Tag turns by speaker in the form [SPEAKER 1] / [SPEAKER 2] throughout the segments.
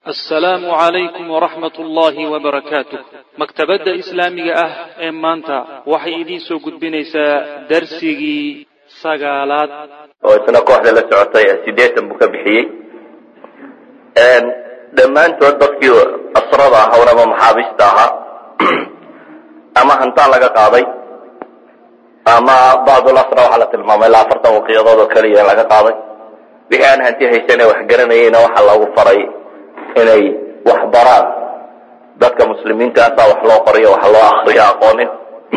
[SPEAKER 1] assalaamu calaykum waraxmat ullaahi wabarakaatuh maktabadda islaamiga ah ee maanta waxay idiin soo gudbinaysaa darsigii sagaalaad
[SPEAKER 2] oo isna kooxda la socotay sideetan buu ka bixiyey dhammaantood dadkii asrada ahawn ama maxaabiista ahaa ama hantaan laga qaaday ama bacdul asra waxaa la tilmaamay ilaa afartan waqiyadood oo keliya in laga qaaday wixii aan hanti haysan ee wax garanayeyna waxaa loogu faray inay wax baraan dadka muslimiinta asaa wax loo qoriyo wax loo akriyo aqoonin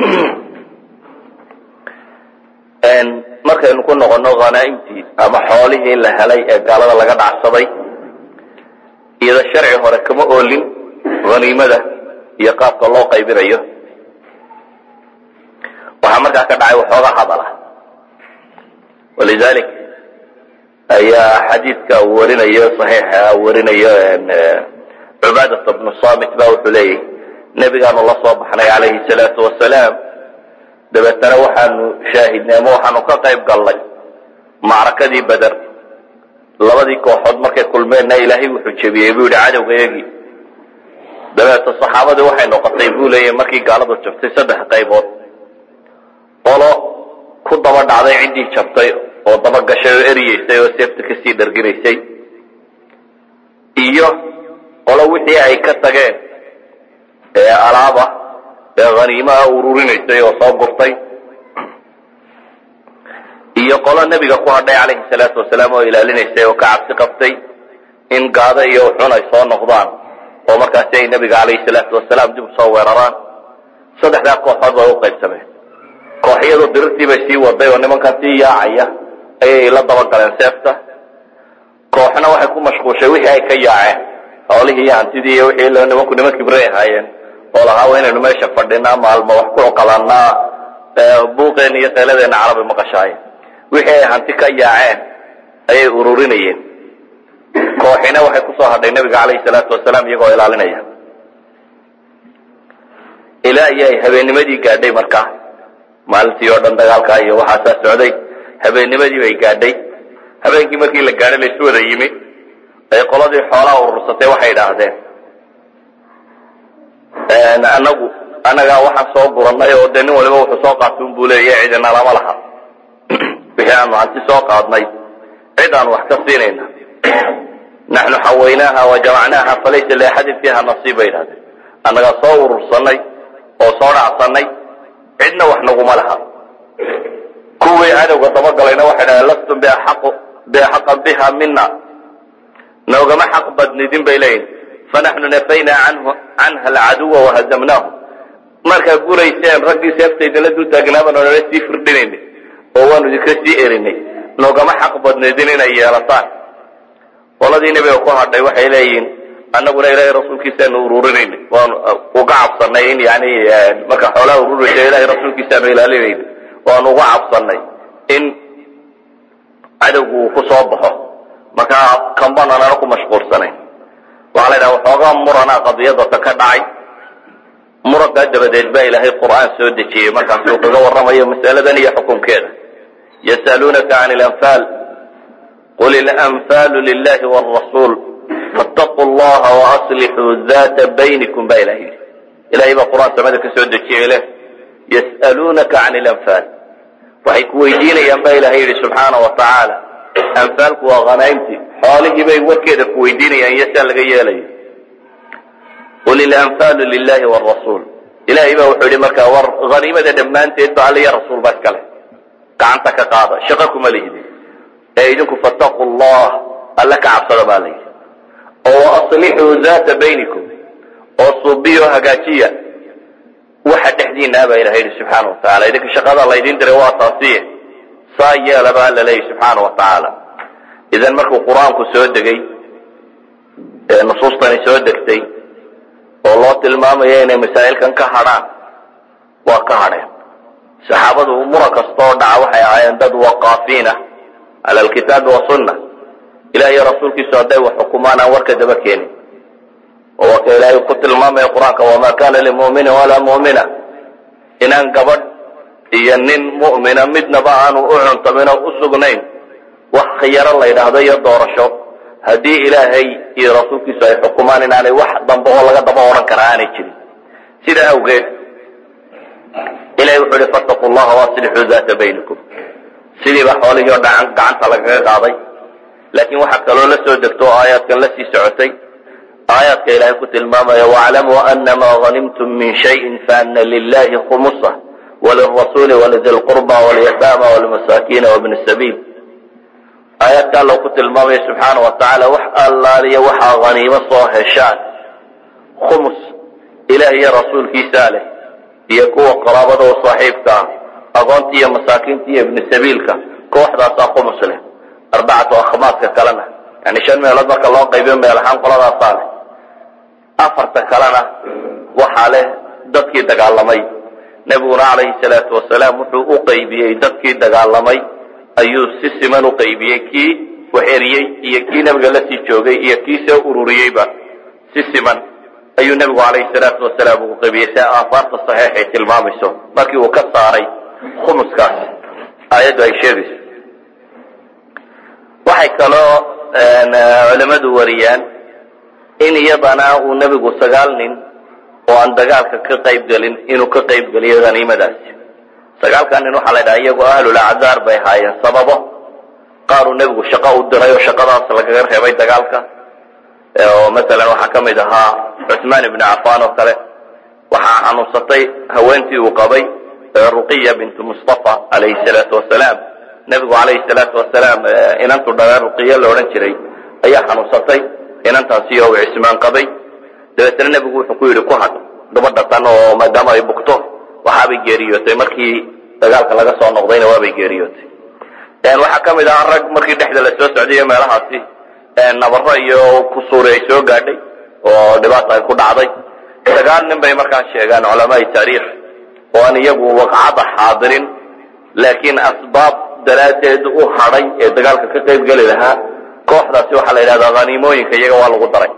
[SPEAKER 2] markaynu ku noqono khanaa'imtii ama xoolihii la helay ee gaalada laga dhacsaday iyada sharci hore kama oolin haniimada iyo qaabka loo qaybinayo waxaa markaa ka dhacay waxooga hadala walidalik ayaa xadiidka uu warinayo saxiixa warinayo cubaadat bnu samit ba wuxuu leeyahy nebigaanu la soo baxnay calayhi salaatu wasalaam dabeetana waxaanu shaahidnay ama waxaanu ka qayb galnay macrakadii beder labadii kooxood markay kulmeenna ilaahay wuxuu jebiyey buu yidhi cadowga eegi dabeeta saxaabadii waxay noqotay buu leeyahy markii gaaladu jabtay saddex qaybood qolo ku daba dhacday ciddii jabtay oo dabagashay oo eryeysay oo seefta kasii dharginaysay iyo qolo wixii ay ka tageen ee alaaba ee haniimaha ururinaysay oo soo gurtay iyo qolo nebiga ku hadhay calayhi salaatu wasalaam oo ilaalinaysay oo ka cabsi qabtay in gaado iyo uxun ay soo noqdaan oo markaasi ay nebiga calayhi salaatu wasalaam dib usoo weeraraan saddexdaa kooxood bay u qaybsameen kooxyadu dirirtii bay sii waday oo nimankan sii yaacaya ayay la dabagaleen seefta kooxna waxay ku mashquushay wixii ay ka yaaceen xoolihii iyo hantidii iyo wixii nimanku niman kibray ahaayeen oo lahaa waa inaynu meesha fadhinaa maalmo wax ku cuqalanaa buuqeen iyo qeyladeena carabi maqashaaye wixii ay hanti ka yaaceen ayay ururinayeen kooxina waxay kusoo hadhay nebiga calayhi salaatu wasalaam iyagoo ilaalinaya ilaa iyo ay habeennimadii gaadhay markaa maalintii oo dhan dagaalkaa iyo waxaasaa socday habeennimadii bay gaadhay habeenkii markii la gaadhay laysu wada yimi ay qoladii xoolaha urursatay waxay idhaahdeen anagu annagaa waxaan soo gurannay oo dee nin waliba wuxuu soo qaatay un buu leeya cidina lama laha wixii aanu hanti soo qaadnay cid aanu wax ka siinayna naxnu xawaynaaha wa jamacnaaha falaysa liaxadin fiiha nasiib bay idhahdeen annagaa soo urursanay oo soo dhacsanay cidna wax naguma laha kuwii cadowga dabagalayna waxay dhahdeen lastum biaxaqan biha mina noogama xaq badnidin bay leeyihin fanaxnu nafaynaa canha alcaduwa wahazamnaahu markaa gurayseen raggii seefta idinla dul taagnaabaan nala sii firdhinayna oo waanu idinka sii erinay noogama xaq badnidin inay yeelataan qoladii nebiga ku hadhay waxay leeyihiin annaguna ilaahay rasuulkiisaanu ururinayna waanu uga cabsanay in yani marka xoolaha ururaysa ilahay rasuulkiisaanu ilaalinayna waanu uga cabsanay in cadowgu uu ku soo baxo markaa kambananana ku mashquulsanayn waxaa la ydhaha waxoogaa murana qadiyadata ka dhacay murankaa dabadeed baa ilaahay qur'aan soo dejiyey markaasuu kaga warramayo mas'aladan iyo xukunkeeda yasaluunaka can ilanfaal qul ilanfaalu lilahi wrasuul fattaquu llaha waaslixuu data baynikum baa ilah yidhi ilahay baa qur-aan samada ka soo dejiyey leh yas'aluunaka can ilanfaal waxay ku weydiinayaan baa ilahay yidhi subxaana wa tacaala anfaalku waa khanaa'imtii xoolihii bay warkeeda ku weydiinayaan iyo saa laga yeelayo qul ilanfaalu lilahi wrasuul ilahay baa wuxuu yidhi markaa war haniimada dhammaanteed ba alliya rasuul baa iskale gacanta ka qaada shaqo kuma lihdi ee idinku fattaquu llah alle ka cabsada baa layidhi oo waaslixuu data baynikum oo suubiyo hagaajiya waxa dhexdiinaa baa ilaha yidhi subxaana wa tacala idinka shaqada laydin diray waa taasiye saa yeela baa alla leeyahy subxaana wa tacaala idan markuu qur-aanku soo degay ee nusuustani soo degtay oo loo tilmaamayo inay masaa'ilkan ka hadhaan waa ka hadheen saxaabadu muran kastoo dhaca waxay ahaayeen dad waqaafiina cala alkitaabi wasunna ilah iyo rasuulkiisu hadday wax xukumaan aan warka daba keenin oo waa ka ilaahay ku tilmaamaya qur-aanka wamaa kana limuminin walaa mu'mina inaan gabadh iyo nin mu'mina midnaba aanu u cuntamin oo u sugnayn wax khiyaro la yidhaahdo iyo doorasho haddii ilaahay iyo rasuulkiisu ay xukumaan inaanay wax dambe oo laga daba odhan karaa aanay jirin sidaa awgeed ilahay wuxuu ihi fattaquu llaha waaslixuu daata baynikum sidiiba xoolihii oo dhacan gacanta lagaga qaaday laakiin waxaa kaloo la soo degto oo aayaadkan la sii socotay aayaadka ilaahay ku tilmaamaya waclamuu anama hanimtum min shayin faana lilahi khumusa walirasuuli walidi lqurba walyataama walmasaakiina wabni sabiil aayaadka alla ku tilmaamaya subxaana wa tacaala wax allaaliya waxaa haniimo soo heshaan khumus ilaah iyo rasuulkiisaa leh iyo kuwa qaraabada oo saaxiibka ah aqoonta iyo masaakiinta iyo ibni sabiilka kooxdaasaa khumus leh arbacatu akhmaadka kalena yani shan meelood marka loo qaybiyo meel ahaan qoladaasaa leh afarta kalena waxaa leh dadkii dagaalamay nebiguna calayhi salaatu wasalaam wuxuu u qaybiyey dadkii dagaalamay ayuu si siman u qaybiyey kii wax eriyey iyo kii nebiga la sii joogay iyo kii soo ururiyeyba si siman ayuu nebigu calayhi salaatu wasalaam ugu qaybiyey si aafaarta saxiixay tilmaamayso markii uu ka saaray khumuskaas aayaddu ay sheegayso waxay kaloo culimmadu wariyaan in iyadana uu nebigu sagaal nin oo aan dagaalka ka qayb gelin inuu ka qayb geliyo haniimadaasi sagaalkan nin waxaa la ydhaha iyagoo ahlul acdaar bay ahaayeen sababo qaaruu nebigu shaqo u diray oo shaqadaas lagaga reebay dagaalka oo masalan waxaa ka mid ahaa cusmaan ibnu cafaan oo kale waxaa xanuunsatay haweentii uu qabay ruqiya bintu mustafa calayhi salaatu wasalaam nebigu calayhi salaatu wasalaam inantu dhaga ruqiya la odhan jiray ayaa xanuunsatay inantaasi oo uu cismaan qabay dabeetna nebigu wuxuu ku yidhi ku had gabadha tan oo maadaama ay bugto waxaabay geeriyootay markii dagaalka laga soo noqdayna waabay geeriyootay waxaa ka mid ahaa rag markii dhexda la soo socdayo meelahaasi nabaro iyo kusuuri ay soo gaadhay oo dhibaata ay ku dhacday sagaal nin bay markaa sheegaan culamaai taariikh oo aan iyagu waqcada xaadirin laakiin asbaab daraaddeed u hadhay ee dagaalka ka qayb geli lahaa kooxdaasi waxaa la yidhahdaa haniimooyinka iyaga waa lagu daray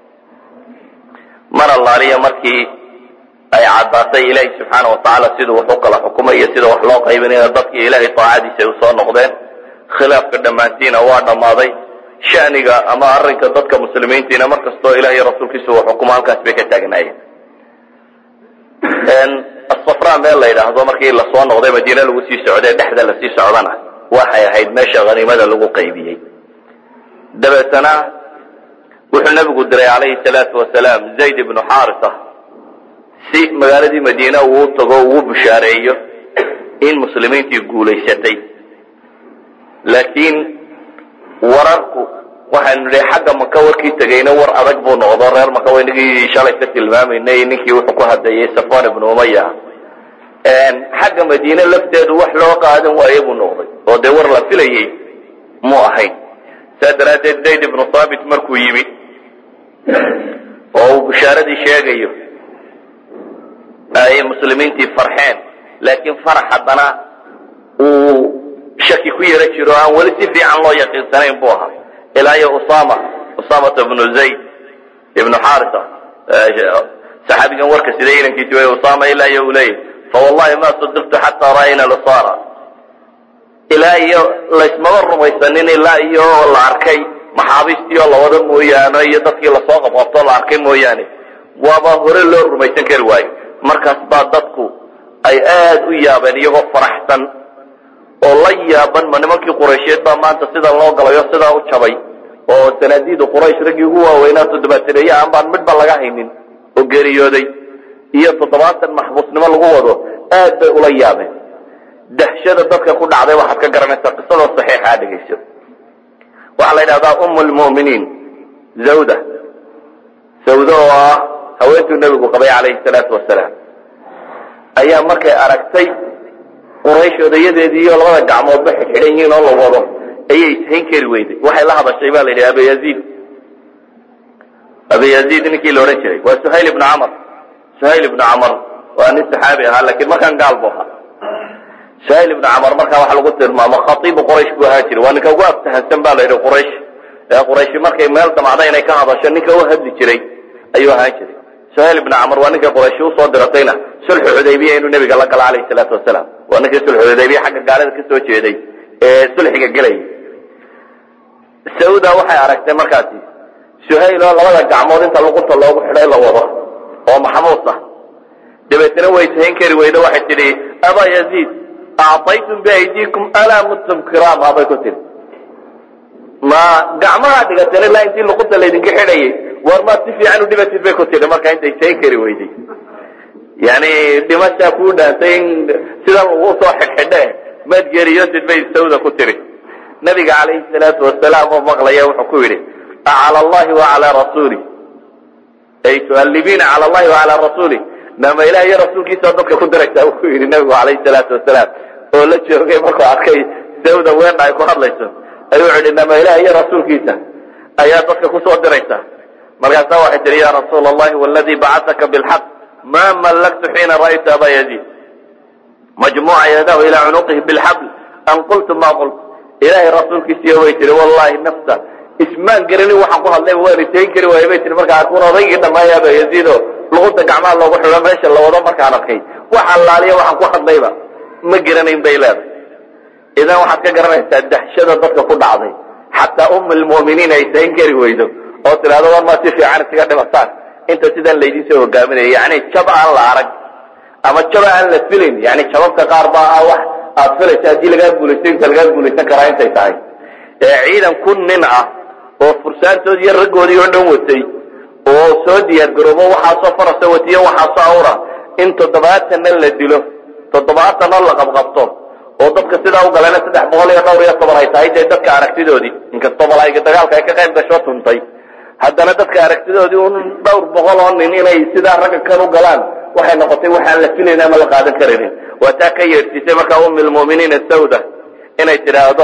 [SPEAKER 2] mar allaaliya markii ay caddaatay ilaahi subxaana watacaala siduu wax u kala xukumay iyo sida wax loo qaybinayna dadkii ilaahay taacadiisa ay usoo noqdeen khilaafka dhammaantiina waa dhammaaday shaniga ama arrinka dadka muslimiintiina mar kastoo ilaah iyo rasuulkiisu uu xukumo halkaas bay ka taagnaayeen asafra meel la yidhaahdo markii lasoo noqday madiine lagu sii socday dhexda lasii socdana waxay ahayd meesha haniimada lagu qaybiyey dabeetana wuxuu nebigu diray calayhi salaatu wasalaam zayd ibnu xaarisa si magaaladii madiine uu tago ugu bushaareeyo in muslimiintii guulaysatay laakiin wararku waxaynu nidhi xagga maka warkii tegayna war adag buu noqdo reer maka waynagii shalay ka tilmaamaynay ninkii wuxuu ku hadlayay safwan ibnu umaya xagga madiine lafteedu wax loo qaadan waaye buu noqday oo dee war la filayey mu ahayn saa daraaddeed zayd ibnu saabit markuu yimi oo uu bushaaradii sheegayo ayay muslimiintii farxeen laakiin farax haddana uu shaki ku yaro jiro aan weli si fiican loo yaqiinsanayn buu ahaa ilaa iyo usama usamata ibnu zayd ibnu xarisa saxaabigan warka siday inankiisi way usama ilaa iyo uu leeyahy fawallahi ma sadaqtu xataa ra'ayna lusara ilaa iyo laysmaba rumaysanin ilaa iyo la arkay maxaabiistii oo lawada mooyaane iyo dadkii lasoo qabqabtoo la arkay mooyaane waaba hore loo rumaysan kari waayo markaas baa dadku ay aad u yaabeen iyagoo faraxsan oo la yaaban ma nimankii quraysheed baa maanta sidan loo galayo sidaa u jabay oo sanaadiida quraysh raggii ugu waaweynaa toddobaataneeye aan baan midba laga haynin oo geeriyooday iyo toddobaatan maxbuusnimo lagu wado aad bay ula yaabeen dahshada dadka ku dhacday waxaad ka garanaysaa qisadoo saxiixa dhegayso waxaa la yidhahdaa umm lmu'miniin zawda sawda oo ah haweentuu nebigu qabay calayhi salaatu wasalaam ayaa markay aragtay quraysh odayadeedii iyo labada gacmoodba xidxidhan yihiin oo la wado ayay ishayn kari weyday waxay la hadashay ba la yidhi abayaziid abayaziid ninkii la odhan jiray waa suhayl ibnu camar suhayl ibnu camar waa nin saxaabi ahaa lakiin markaan gaal bu ahaa suhayl ibnu camar markaa waxa lagu tilmaamo khatiibu quraysh buu ahaan jiray waa ninka ugu aftahansan ba la yidhi quraysh ee qurayshi markay meel damacda inay ka hadasho ninka u hadli jiray ayuu ahaan jiray suhayl ibnu camar waa ninkay qurayshi usoo diratayna sulxu xudaybiya inuu nebiga la galo calayhi salaatu wasalaam waa ninkii sulxu xudaybiya xagga gaalada ka soo jeeday ee sulxiga gelayay sauda waxay aragtay markaasi suhayl oo labada gacmood inta luqunta loogu xidhay la wado oo maxmuus ah dabeetna way sahayn kari weydo waxay tidhi abaa yaziid acطaytum biaydiikum alaa muttum kiraama bay ku tihi ma gacmaha dhigateen ilaa intii luqunta laydinka xidhayay war maad si fiican u dhibatid bay ku tidhi marka intay sahayn kari weyday yani dhimashaa kuu dhaantay in sidan lagu soo xidhxidhe maad geeriyoosid bay sawda ku tiri nabiga calayhi salaatu wasalaam oo maqlaya wuxuu ku yidhi acala allahi wacalaa rasuuli ay tuallibiina cala allahi wacalaa rasuuli nama ilaah iyo rasuulkiisa dadka ku diraysaa uu ku yidhi nabigu calayhi salaatu wasalaam oo la joogay markuu arkay sawda weena ay ku hadlayso ayuu yidhi nama ilaah iyo rasuulkiisa ayaa dadka kusoo diraysa markaasaa waxay tihi ya rasuula allahi waladii bacataka bilxaq ma mallaktu xiina ra'aytu aba yaziid majmuuca yadahu ilaa cunuqihi bilxabl an qultu ma qult ilaahay rasuulkiisiiyo way tihi wallahi nafta ismaan garanin waxaan ku hadlayba waan itayn kari waaya bay tihi markaa kun odaygii dhammaaya aba yaziido luqunta gacmaha loogu xidho meesha la wado markaan arkay wax allaaliya waxaan ku hadlayba ma garanayn bay leedahay idan waxaad ka garanaysaa dahshada dadka ku dhacday xataa um lmu'miniin ay tayn kari weydo oo tidhahdo war maa si fiican isaga dhimataan inta sidan laydin soo hogaaminaya yani jab aan la arag ama jaba aan la filayn yani jababka qaar baa ah wax aad filaysa haddii lagaa guulaysto inta lagaa guulaysan karaa intay tahay ee ciidan kun nin ah oo fursaantoodii iyo raggoodii oo dhan watay oo soo diyaar garoobo waxaasoo farasa watiyo waxaasoo awra in toddobaatanna la dilo toddobaatanna la qabqabto oo dadka sidaa u galena saddex boqol iyo dhowr iyo toban ay tahay dee dadka aragtidoodii inkastoo malaa'iga dagaalka ay ka qayb gasho tuntay haddana dadka aragtidoodii un dhowr boqol oo nin inay sidaa ragga kan u galaan waxay noqotay waxaan la filayn ama la qaadan karaynin waa taa ka yeedhsiisay markaa ummi lmu'miniina sawda inay tidhaahdo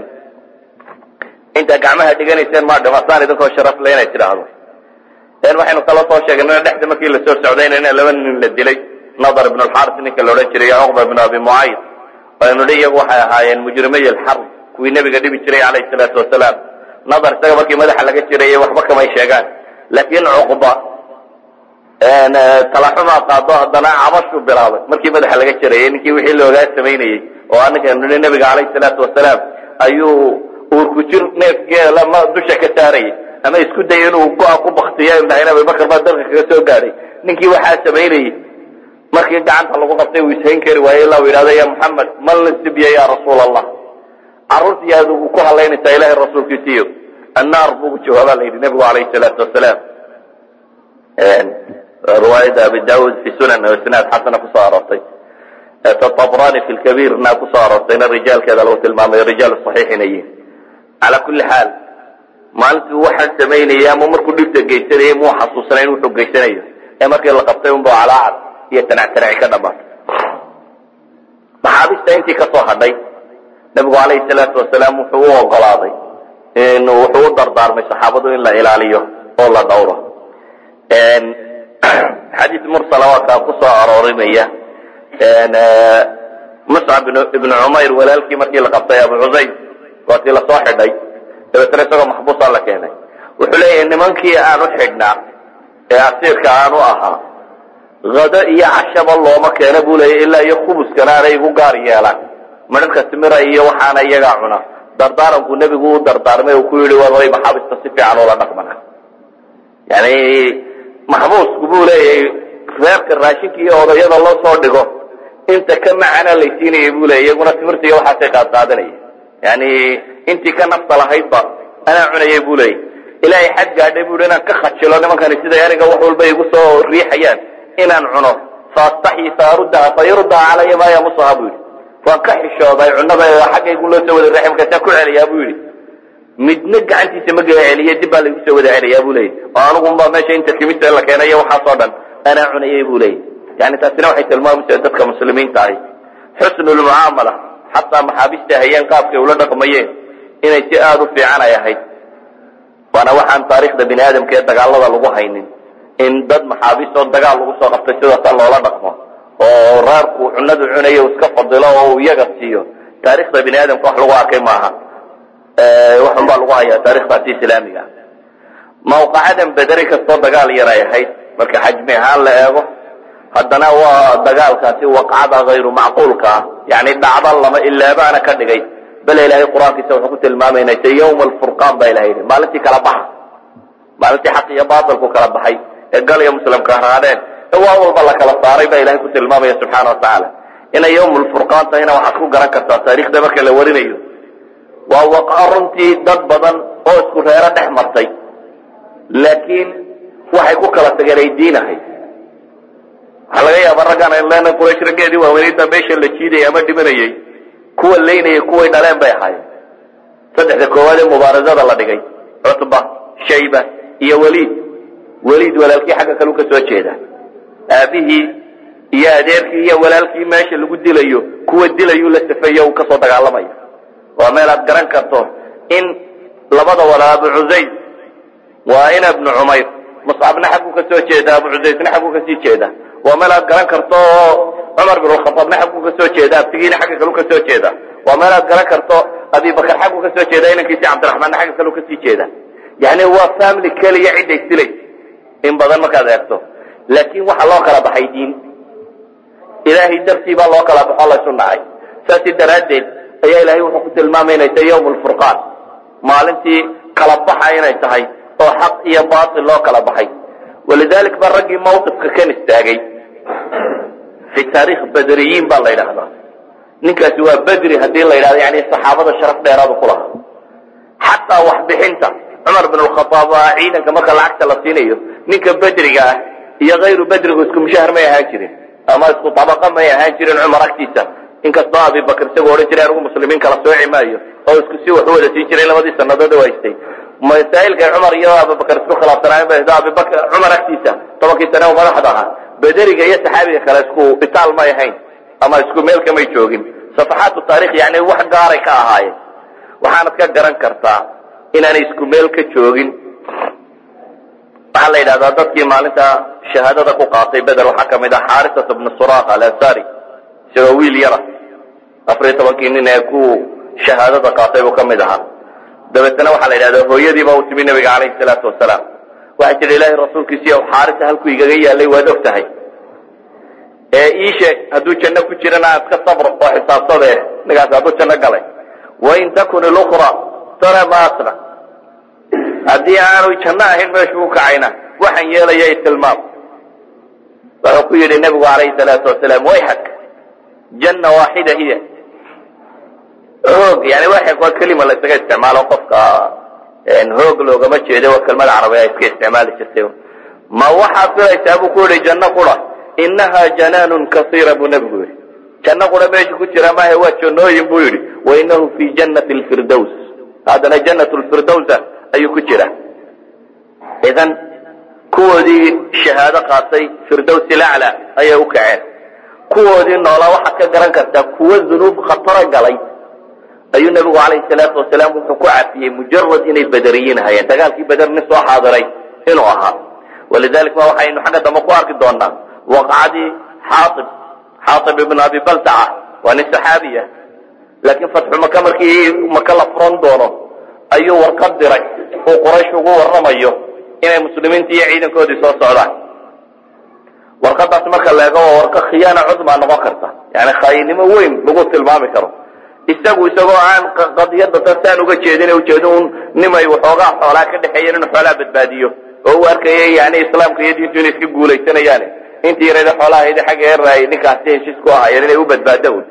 [SPEAKER 2] intaa gacmaha dhiganayseen maa dhimataan idinkoo sharaf le inay tidhaahdo waxaynu kala soo sheegnay dhexda markii lasoo socdayna in laba nin la dilay nadar ibn alxaris ninka la odhan jiray iyo cuqba ibn abi mucayd aynu hi iyagu waxay ahaayeen mujrimay alxarb kuwii nebiga dhibi jiray calayhi salaatu wasalaam nadar isaga markii madaxa laga jirayay waxba kamay sheegaan laakiin cuqba talaxumaa qaado haddana cabashuu bilaabay markii madaxa laga jirayay ninkii wixii loogaa samaynayey oo anaga nihi nebiga calayhi salaatu wasalaam ayuu uurku jir neefgeela ma dusha ka saarayay ama isku daya inuu go-a ku baktiyo ibnahayna abubakar baa dalka kaga soo gaadhay ninkii waxaa samaynayey markii gacanta lagu qabtay uu ishayn kari waaye ila u yidhahdo ya muxamed man lasibya ya rasuula allah carruurtii aad ugu ku halaynaysaa ilahay rasuulkiisiiyo annaar buu jawaabaa la yidhi nebigu calayhi salaatu wasalaam riwaayada abi daawud fi sunan oo isnaad xasana kusoo aroortay tabrani fi lkabiirna kusoo aroortayna rijaalkeeda lagu tilmaamayo rijaal saxiix inay yihin calaa kulli xaal maalintii waxaan samaynayay ama markuu dhibta geysanayay muu xasuusanayn wuxuu geysanayo ee markii la qabtay unba calaacad iyo tanac-tanaci ka dhamaatay maxaabista intii kasoo hadhay nabigu calayhi salaatu wasalaam wuxuu u ogolaaday in wuxuu u dardaarmay saxaabadu in la ilaaliyo oo la dhowro xadiis mursala waa kaa kusoo aroorinaya muscab ibnu cumayr walaalkii markii la qabtay abu cusayd waa kii lasoo xidhay dabeetna isagoo maxbuusaa la keenay wuxuu leeyahay nimankii aan u xidhnaa ee asiirka aan u ahaa hado iyo cashaba looma keena buu leeyahy ilaa iyo khubuskana aanay igu gaar yeelaan midharka timira iyo waxaana iyagaa cuna dardaaranku nebigu u dardaarmay uu ku yidhi waray maxaabista si fiican ula dhaqmana yani maxbuusku buu leeyahay reerka raashinka iyo odayada loo soo dhigo inta ka macana laysiinayay buu leeyay iyaguna timirta iyo waxaasay qaadqaadanaya yani intii ka nafta lahaydba anaa cunayay buu leeyay ilaahay xad gaadhay buu inaan ka khajilo nimankani siday aniga wax walba igu soo riixayaan inaan cuno faastaxyi faaruddaha fayurdaa calaya maa yamusaha buu yidhi waan ka xishooday cunada xaggaygu loo soo wada raxi markaasaa ku celiyaa buu yidhi midna gacantiisa ma gala celiye dib baa laigu soo wada celiyaa buu leeyay oo anugunba meesha inta kimisa la keenayo waxaasoo dhan anaa cunayay buu leeyay yani taasina waxay tilmaamaysaa dadka muslimiinta ahi xusnulmucaamala xataa maxaabista hayeen qaabkay ula dhaqmayeen inay si aada u fiican ay ahayd waana waxaan taariikhda bini aadamka ee dagaalada lagu haynin in dad maxaabiistoo dagaal lagu soo qabtay sidaasa loola dhaqmo oo reerku cunadu cunayo iska fadilo oo uu iyaga siiyo taarikhda bini aadamka wax lagu arkay maaha waxun baa lagu hayaa taarikhdaasi islaamiga mawqacadan bederi kastoo dagaal yar ay ahayd marka xajmi ahaan la eego haddana waa dagaalkaasi waqcada hayru macquulka ah yani dhacda lama ilaabaana ka dhigay bale ilaahay qur-aankiisa wuxuu ku tilmaamayna se yawma alfurqaan baa ilaha yidhi maalintii kala baxa maalintii xaq iyo baatilku kala baxay ee gal iyo muslimka raadeen ee waa walba la kala saaray baa ilahay ku tilmaamaya subxaana watacaala inay yawmulfurqaan tahayna waxaad ku garan kartaa taariikhda marka la warinayo waa waqa runtii dad badan oo isku reero dhex martay laakiin waxay ku kala tageen ay diinahay waxaa laga yaaba raggaan aynu leenahay quraysh raggeedii waaweynayda meesha la jiidayay ama dhimanayay kuwa leynayay kuway dhaleen bay ahaayeen saddexda koowaad ee mubaarasada la dhigay cutba shayba iyo weliid weliid walaalkii xagga kalu ka soo jeeda aabihii iyo adeerkii iyo walaalkii meesha lagu dilayo kuwa dilayuu la safeeyo uu kasoo dagaalamaya waa meel aad garan karto in labada walaa abu cusayd waa ina bnu cumayr muscabna xagguu ka soo jeeda abu cusaydna xagguu kasii jeeda waa meel aad garan karto oo cumar bin khaaabna xagguu ka soo jeeda abtigiina xagga kalu ka soo jeeda waa meel aad garan karto abibakar xagguu ka soo jeeda inankiisi cabdiraxmaanna xagga kalu kasii jeeda yani waa family keliya cidday silay in badan markaad eegto laakiin waxaa loo kala baxay diin ilaahay dartii baa loo kala baxo laysu nacay saasi daraaddeed ayaa ilahay wuxuu ku tilmaamay inay tahay yawm lfurqaan maalintii kala baxa inay tahay oo xaq iyo baatil loo kala baxay walidalik ba raggii mawqifka kan istaagay fi taarikh badriyiin baa la yidhaahdaa ninkaasi waa bedri haddii la yidhahdo yani saxaabada sharaf dheeraadu ku lahaa xataa waxbixinta cumar bin lkhaaab aa ciidanka marka lacagta la siinayo ninka bedriga ah iyo kayru bedrigu isku mushahar may ahaan jirin ama isku tabaqa may ahaan jirin cumar agtiisa inkastoo abibakr isagoo odhan jiray anigu muslimiin kala sooci maayo oo isku si wax u wada siin jiray labadii sanadood oo haystay masaa'ilkay cumar iyo abibakr isku khilaafsanaayen bay abibakr cumar agtiisa tobankii sane oo madaxda ahaa bederiga iyo saxaabiga kale isku itaal may ahayn ama isku meel kamay joogin safaxaatu taarikh yani wax gaaray ka ahaayeen waxaanad ka garan kartaa inaanay isku meel ka joogin waxaa la yidhahdaa dadkii maalinta shahaadada ku qaatay beder waxaa kamid ah xaarisat bnu suraq alansari isagoo wiil yara afariyo tobankii nin ee ku shahaadada qaatay buu kamid ahaa dabeetna waxaa la yidhahdaa hooyadiiba uu timi nabiga calayhi salaatu wasalaam waxay tihi ilaahay rasuulkiisiiy xaarisa halkuu igaga yaalay waad og tahay ee ii sheeg hadduu janno ku jirana aan iska sabr oo xisaabtade ninkaas hadduu janno galay wain takun ilukra tara ma asna haddii aanu janno ahayn meeshu u kacayna waxaan yeelaya tilmaam wuxuu ku yidhi nebigu calayhi salaatu wasalaam wayxak janna waaxida hiya hoog yani waxak waa kelima la isaga isticmaalo qofka hoog loogama jeedo waa kelmada carabiga iska isticmaali jirtay ma waxaad filaysaa buu ku yihi janno qura inaha janaanun kasiira buu nebigu yihi janno qura meesha ku jira maahe waa jannooyin buu yidhi wainahu fi jannati lfirdows haddana jannat lfirdowsa ayuu ku jira idan kuwoodii shahaado qaatay firdows ilacla ayay u kaceen kuwoodii noolaa waxaad ka garan kartaa kuwo dunuub khataro galay ayuu nebigu calayhi salaatu wasalaam wuxuu ku cafiyey mujarad inay bederiyiin hayeen dagaalkii beder nin soo xaadiray inuu ahaa walidalik ma waxaynu xagga dambe ku arki doonaa waqacadii xaaib xaaib ibn abi baltaca waa nin saxaabiya laakiin fatxu maka markii maka la furan doono ayuu warqad diray uu quraysh ugu warramayo inay muslimiinta iyo ciidankoodii soo socdaan warqadaas marka leego waa warqa khiyaana cudmaa noqon karta yani khaayinimo weyn lagu tilmaami karo isagu isagoo aan qadiyada tasaan uga jeedin ujeedo un nimay waxoogaa xoolaa ka dhexeeyeen inuu xoolaa badbaadiyo oo u arkaya yani islaamka iyo diintu inay iska guulaysanayaan intii yarada xoolahayda xagga eraay ninkaasi heshiis ku ahaayeen inay u badbaado un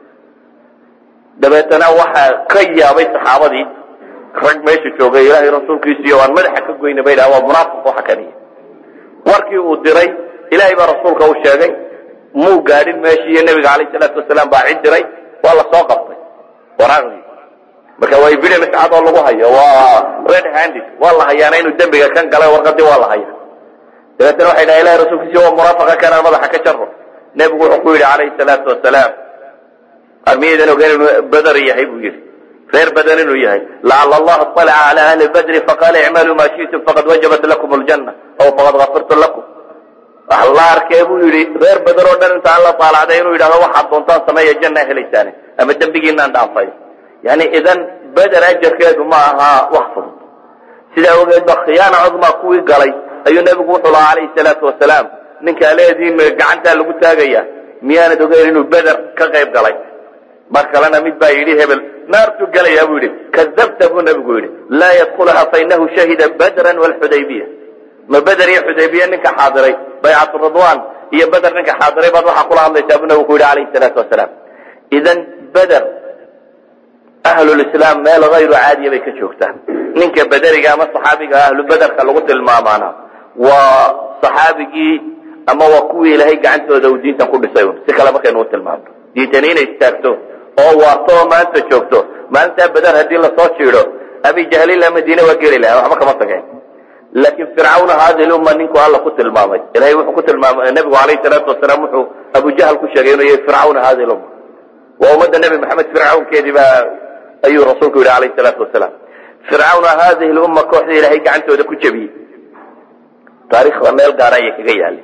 [SPEAKER 2] dabeetana waxaa ka yaabay saxaabadii rag meesha joogay ilaahay rasuulkiisiiyo aan madaxa ka goyna bay dhaha waa munaafiq waxa kaniya warkii uu diray ilaahay baa rasuulka u sheegay muu gaadhin meeshii iyo nebiga calayhi salaatu wasalaam baa cid diray waa la soo qabtay waraaqdii marka waa evidence cad oo lagu hayo waa red handed waa la hayaana inuu dembiga kan galay warqadii waa la haya dabeetana waxay dhaha ilahay rasuulkiisi waa munaafaqa kanaan madaxa ka jaro nebigu wuxuu ku yidhi calayhi salaatu wasalaam armiyadan ogeyn inuu beder yahay buu yidhi reer badan inuu yahay lacala allaha alaca cala ahli badri faqaala icmaluu maa shi'tum faqad wajabat lakum aljanna aw faqad gafirtu lakum wax la arkee buu yidhi reer badan oo dhan intaan la taalacday inuu yidhahdo waxaad doontaan sameeya janna helaysaane ama dembigiinaan dhaafay yani idan beder ajarkeedu ma aha wax fudud sidaa ogeed ba khiyaana cudmaa kuwii galay ayuu nebigu wuxuu lahaa calayhi salaatu wasalaam ninkaa leediin gacantaa lagu taagaya miyaanad ogeyn inuu beder ka qayb galay mar kalena mid baa yidhi hebel naartuu gelayaa buu yidhi kadabta buu nebigu yidhi laa yadkulaha fainahu shahida badran walxudaybiya ma beder iyo xudaybiya ninka xaadiray baycatu ridwan iyo beder ninka xaadiray baad waxaa kula hadlaysaa buu nebigu ku yidhi calayhi salaatu wasalaam idan beder ahlulislaam meel hayru caadiya bay ka joogtaa ninka bederiga ama saxaabiga ahlu bederka lagu tilmaamaana waa saxaabigii ama waa kuwii ilaahay gacantooda uu diintan ku dhisay un si kale markaynu u tilmaamno diintani inay istaagto oo waarto oo maanta joogto maalintaa beder haddii lasoo jiido abi jahlila madiine waa geli laha waxba kama tageen laakiin fircawna haadi lumma ninku alla ku tilmaamay ilahay wuxuu ku tilmaamay nebigu calayhi salaatu wasalaam wuxuu abujahal ku sheegay inuu yahay fircawna haadi lumma waa ummadda nebi maxamed fircawnkeedii baa ayuu rasuulku yidhi calayhi salaatu wasalaam fircawna haadihi lumma kooxda ilaahay gacantooda ku jebiyey taariikhda meel gaara ayay kaga yaalay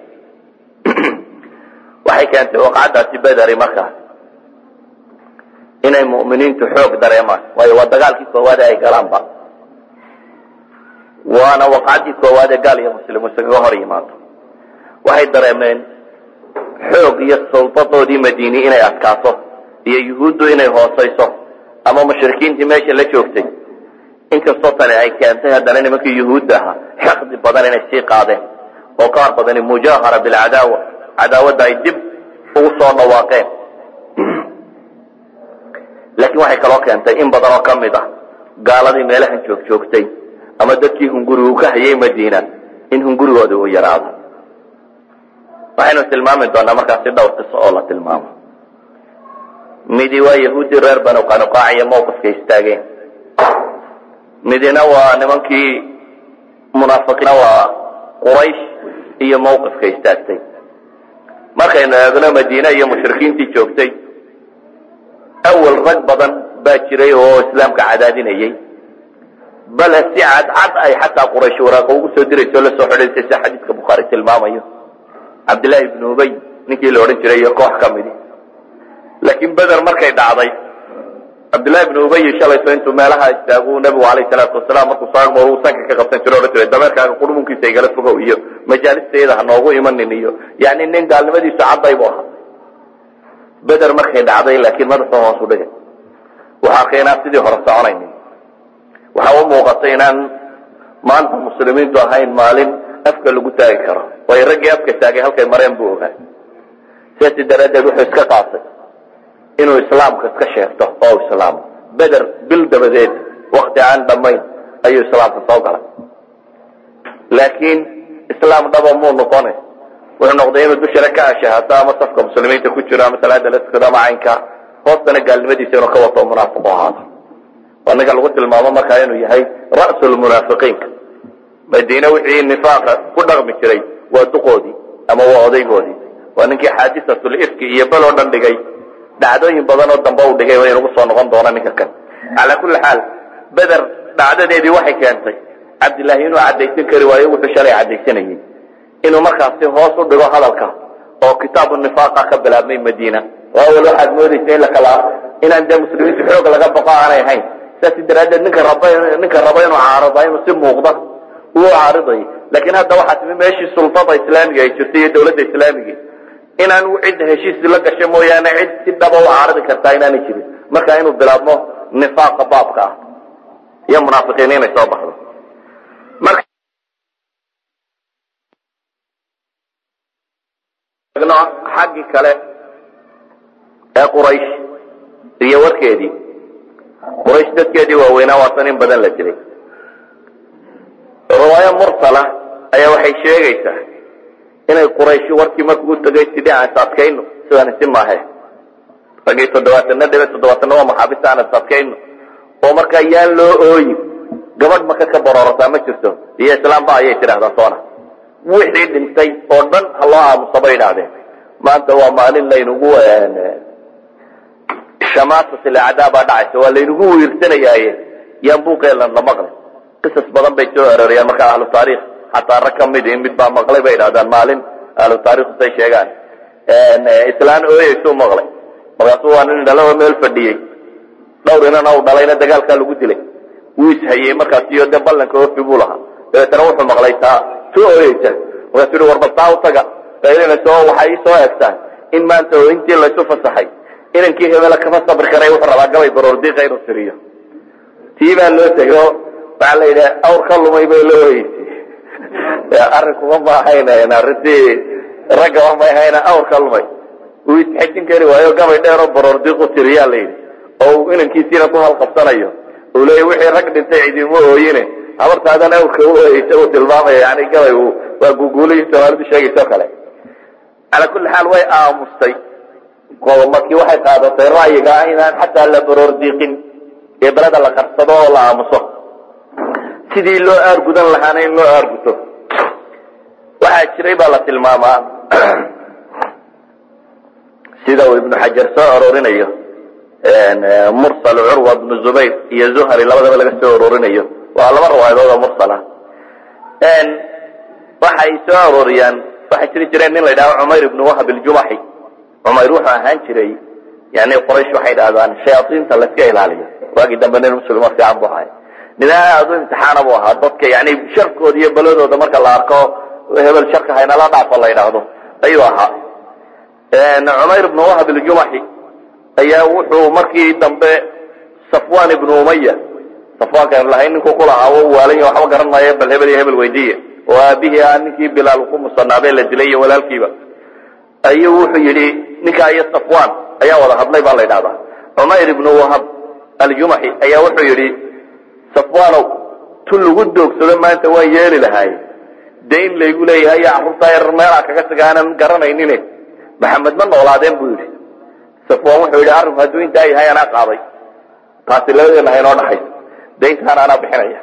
[SPEAKER 2] waxay keentay waqcadaasi bederi markaas inay mu'miniintu xoog dareemaan waayo waa dagaalkii koowaad ee ay galaanba waana waqcadii koowaad ee gaal iyo muslim isaga hor yimaado waxay dareemeen xoog iyo suldadoodii madiini inay adkaato iyo yuhuuddu inay hoosayso ama mushrikiintii meesha la joogtay inkastoo tani ay keentay haddana nimankii yuhuudda ahaa xaqdi badan inay sii qaadeen oo qaar badani mujaahara bilcadaawa cadaawadda ay dib ugu soo dhawaaqeen laakiin waxay kaloo keentay in badan oo ka mid ah gaaladii meelahan joog joogtay ama dadkii hungurigu ka hayay madiina in hungurigoodi uu yaraado waxaynu tilmaami doonaa markaasi dhowr qiso oo la tilmaamo midi waa yahuuddii reer banu qanuqaac iyo mawqifka istaageen midina waa nimankii munaafiqiina waa quraysh iyo mawqifka istaagtay markaynu eegno madiine iyo mushrikiintii joogtay awal rag badan baa jiray oo islaamka cadaadinayay bale si cadcad ay xataa quraysh waraaqa ugu soo dirayso la soo xidhaysay sida xadiidka bukhaari tilmaamayo cabdillaahi ibnu ubey ninkii la odhan jiray iyo koox ka midi laakiin beder markay dhacday cabdillahi ibnu ubey shalayso intuu meelaha istaagu nabigu calayhi salaatu wasalaam markuu soo uu sanka ka qabsan jiro odhan jiray dameerkaaga qurmunkiisa igala fogow iyo majaalistayada ha noogu imanin iyo yani nin gaalnimadiisu cadday bu ahaa beder markay dhacday laakiin madaxu hoos u dhigay waxaa arkay inaan sidii hore soconaynin waxaa u muuqatay inaan maanta muslimiintu ahayn maalin afka lagu taagi karo waayo raggii afka taagay halkay mareen buu ogaa sidaasi daraaddeed wuxuu iska qaatay inuu islaamka iska sheegto oo islaamo beder bil dabadeed wakti aan dhammayn ayuu islaamka soo galay laakiin islaam dhaba muu noqone wuxuu noqday inuu dushana ka ashahaato ama safka muslimiinta ku jiro ama salaada la tukado ama caynka hoostana gaalnimadiisa inuu ka wato munaafiqu ahaado waa ninka lagu tilmaamo markaa inuu yahay ra'sulmunaafiqiinka madiine wixii nifaaqa ku dhaqmi jiray waa duqoodii ama waa odaygoodii waa ninkii xaadisatul ifki iyo bel oo dhan dhigay dhacdooyin badan oo dambe uu dhigay inugu soo noqon doona ninka kan calaa kulli xaal beder dhacdadeedii waxay keentay cabdillaahi inuu caddaysan kari waayo wuxuu shalay caddaysanayay inuu markaasi hoos u dhigo hadalka oo kitaabu nifaaqa ka bilaabmay madiina awal waxaad moodaysa in lakala inaan dee muslimiintu xoog laga baqo aanay ahayn saasi daraaddeed ninka raba ninka raba inuu caarida inuu si muuqda uu caariday laakiin hadda waxaa timi meeshii sultada islaamiga ay jirtay iyo dawladda islaamiga inaan cid heshiis la gasho mooyaane cid si dhaba u caaridi kartaa inaanay jirin marka inuu bilaabmo nifaaqa baabka ah iyo munaafiqiin inay soo baxdo marka xaggii kale ee quraysh iyo warkeedii quraysh dadkeedii waaweynaa waatan in badan la dilay riwaayo mursala ayaa waxay sheegaysaa inay qurayshi warkii markuu u tegay sidii aan is adkayno sidaan isi maahe ragii toddobaatana dhibe toddobaatanna waa maxaabista aan is adkayno oo markaa yaan loo ooyin gabadh maka ka baroorataa ma jirto iyo islaamba ayay tidhahdaa soona wixii dhintay oo dhan ha loo aamusa bay idhaahdeen maanta waa maalin laynugu shamaasatulacdaa baa dhacaysa waa laynagu wiirsanayaaye yaan buuqeelan la maqlay qisas badan bay soo aroriyaan markaa ahlu taariikh xataa rag ka midi mid baa maqlay bay idhahdaan maalin ahlu taariikhu say sheegaan islaan ooyeysuu maqlay markaasuu waa nin dhalo oo meel fadhiyey dhowr inana u dhalayna dagaalkaa lagu dilay wuu ishayey markaas iyo dee ballanka ofi buu lahaa dabeetana wuxuu maqlay taa soo ooyeysa markaasuu i warbal taa u taga qaylinayso waxay ii soo egtaan in maanta oo intii laysu fasaxay inankii hebela kama sabri karay wuxuu rabaa gabay baroordiiqa inuu tiriyo tii baa loo tego waxaa la yidhaha awr ka lumay bay loo heysay arrinkuma ma ahayn arrintii raggaba may ahayna awr ka lumay uu isxejin kari waayo gabay dheeroo baroordiiqu tiriyaa la yidhi oo uu inankiisiina ku halqabsanayo uu leeya wixii rag dhintay cidima ooyine habartaadan awrka u oyeysa uu tilmaamaya yani gabay waa guguulayin soomaalidu sheegayso kale calaa kulli xaal way aamustay markii waxay qaadatay ra'yiga ah inaan xataa la baroordiiqin ee beleda la qarsado oo la aamuso sidii loo aargudan lahaana in loo aarguto waxaa jiray baa la tilmaamaa sida uu ibnu xajar soo aroorinayo mursal curwa bnu zubayr iyo zuhri labadaba laga soo aroorinayo waa laba riwaayadood oo mursal ah waxay soo arooriyaan waxay jiri jireen nin la yidhaho cumayr ibnu wahab iljumaxi cumayr wuxuu ahaan jiray yani quraysh waxay dhahdaan shayaaiinta layska ilaaliyo waagii dambe nin muslimo fiican bu ahay nin aad u imtixaana bu ahaa dadka yani sharkooda iyo beladooda marka la arko hebel sharka haynala dhaafo la yidhaahdo ayuu ahaa cumayr ibnu wahab iljumaxi ayaa wuxuu markii dambe safwan ibnu umaya safwaankan lahay ninkuu ku lahaa wa waalan waxba garan maayo bal hebel iyo hebel weydiiye oo aabihii ah ninkii bilaal ku musanaabee la dilay iyo walaalkiiba ayuu wuxuu yidhi ninkaa iyo safwan ayaa wada hadlay baa la yidhahdaa cumayr ibnu wahab aljumaxi ayaa wuxuu yidhi safwanow tu lagu doogsado maanta waan yeeli lahaay dayn laygu leeyahay iyo carruurtaa yar meelaa kaga taga aanan garanaynin maxamed ma noolaadeen buu yidhi safwan wuxuu yidhi arrinku hadduu intaa yahay anaa qaaday taasi labadeena ha inoo dhaxayso dayntaana anaa bixinaya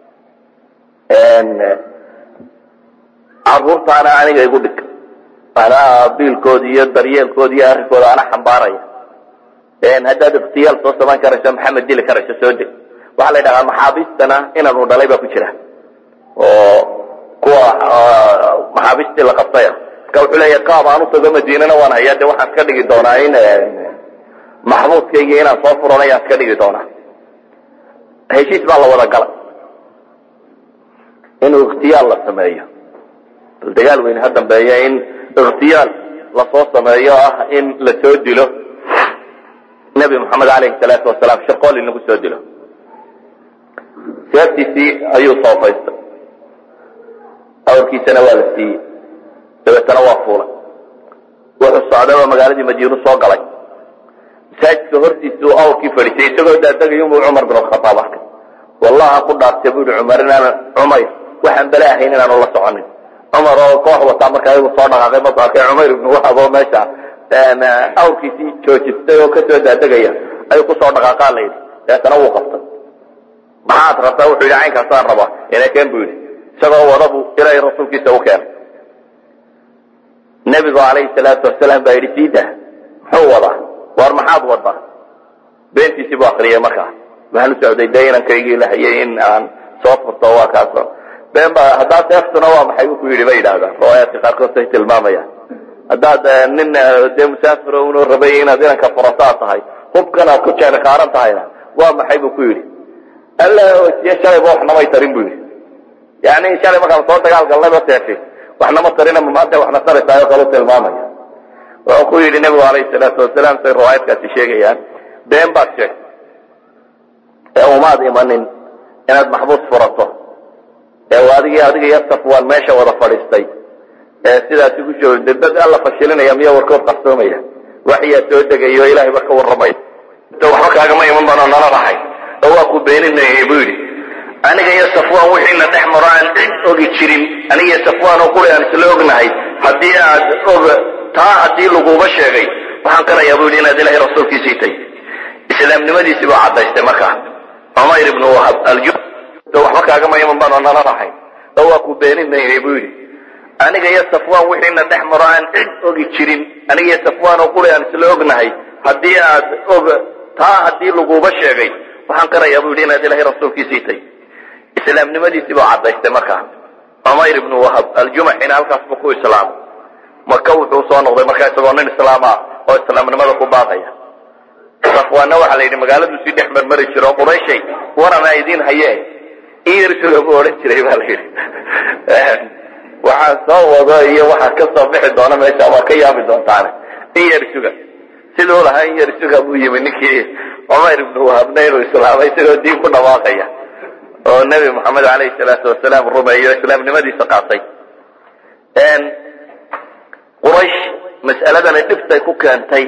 [SPEAKER 2] carruurtaana aniga igu dhig anaa biilkooda iyo daryeelkooda iyo arrinkooda ana xambaaraya haddaad ikhtiyaal soo samayn karayso maxamed dili karayso soo deg waxaa la ydhahaa maxaabiistana inaanu dhalay baa ku jira oo kuwa maxaabiistii la qabtaya marka wuxuu leeya qaab aan utago madiinana waan hayaa de waxaan iska dhigi doonaa in maxbuudkayga inaan soo furan ayaan iska dhigi doonaa heshiis baa la wada galay inuu ikhtiyaal la sameeyo bal dagaal weyne ha dambeeya in ikhtiyaal lasoo sameeyo ah in la soo dilo nebi moxamed alayhi salaatu wasalaam shirqool in lagu soo dilo seeftiisii ayuu soofaystay awrkiisana waa la siiyey dabeetana waa fuulay wuxuu socday oo magaaladii madiinu soo galay masaajidka hortiisuu awrkii fadhiisay isagoo daadegayunbuu cumar bin alkhataab arkay wallaha ku dhaartay buu yihi cumar inaan cumayr waxaan bale ahayn inaanu la soconin cumar oo koox wataa markaa iyagu soo dhaqaaqay markuu arkay cumayr ibnu wahab oo meesha awrkiisii joojistay oo kasoo daadegaya ayuu kusoo dhaqaaqaa la yidhi dabeetana wuu qabtay maxaad rabtaa wuxuu yidhi caynkaasaan rabaa inakeen buu yidhi isagoo wadabu ilaahay rasuulkiisa u keenay nebigu calayhi salaatu wasalaam baa yidhi siida muxuu wadaa war maxaad wadaa beentiisii buu akriyay markaa waxaan u socday dee inankaygii la hayay in aan soo furto waa kaaso been ba haddaad seeftuna waa maxay buu ku yidhi bay yidhahdaan riwaayaadka qaarkood say tilmaamayaan haddaad nin dee musaafiro unu rabay inaad inanka furataa tahay hubkan aad ku jeerikaaran tahayna waa maxay buu ku yidhi alla oosiye shalayba waxnamay tarin buu yidhi yani shalay markaan soo dagaal galnayba seefi waxnama tarina maanta waxna taraysaayoo kalu tilmaamaya wuxuu ku yidhi nebigu alayhi salaatu wasalaam say riwaayadkaasi sheegayaan been baad sheegtay ee umaad imanin inaad maxbuus furato ee adigii adiga iyo safwaan meesha wada fadhiistay ee sidaasi ku soo dad alla fashilinaya miya warkood qarsoomaya waxyaa soo degayo ilaahay ba ka warramay waxba kaagama iman baano nala dhahay oo waa ku beeninayay buu yidhi aniga iyo safwaan wixiina dhex maro aan cid ogi jirin aniga iyo safwaan oo quri aan isla ognahay haddii aad og taa haddii laguba sheegay waxaan qirayaa buu yidhi inaad ilahay rasuulkiisii tay islaamnimadiisii baa caddaystay markaa cumayr ibnu wahab alju waxba kaagama iman baano nala dhahay oo waa ku beeninayay buu yidhi aniga iyo safwaan wixiina dhex maro aan cid ogi jirin aniga iyo safwaan oo quri aan isla ognahay haddii aad og taa haddii laguba sheegay waxaan qirayaa buu yidhi inaad ilahay rasuulkiisii tay islaamnimadiisii baa caddaystay markaa cumayr ibnu wahab aljumaxina halkaas buu ku islaamay maka wuxuu soo noqday markaa isagoo nin islaam ah oo islaamnimada ku baaqaya safwaanna waxaa la yidhi magaaladuu sii dhex marmari jiro oo qurayshay waranaa idiin haye iirsuga buu odhan jiray baa la yidhi waxaan soo wado iyo waxaa ka soo bixi doona meesha waa ka yaabi doontaane in yar suga siduu lahaa in yar isuga buu yimi ninkii cumayr ibnu wahabna inuu islaamay isagoo diin ku dhawaaqaya oo nebi moxamed alayhi salaatu wasalaam rumeeyo islaamnimadiisa qaatay quraysh mas'aladani dhibtay ku keentay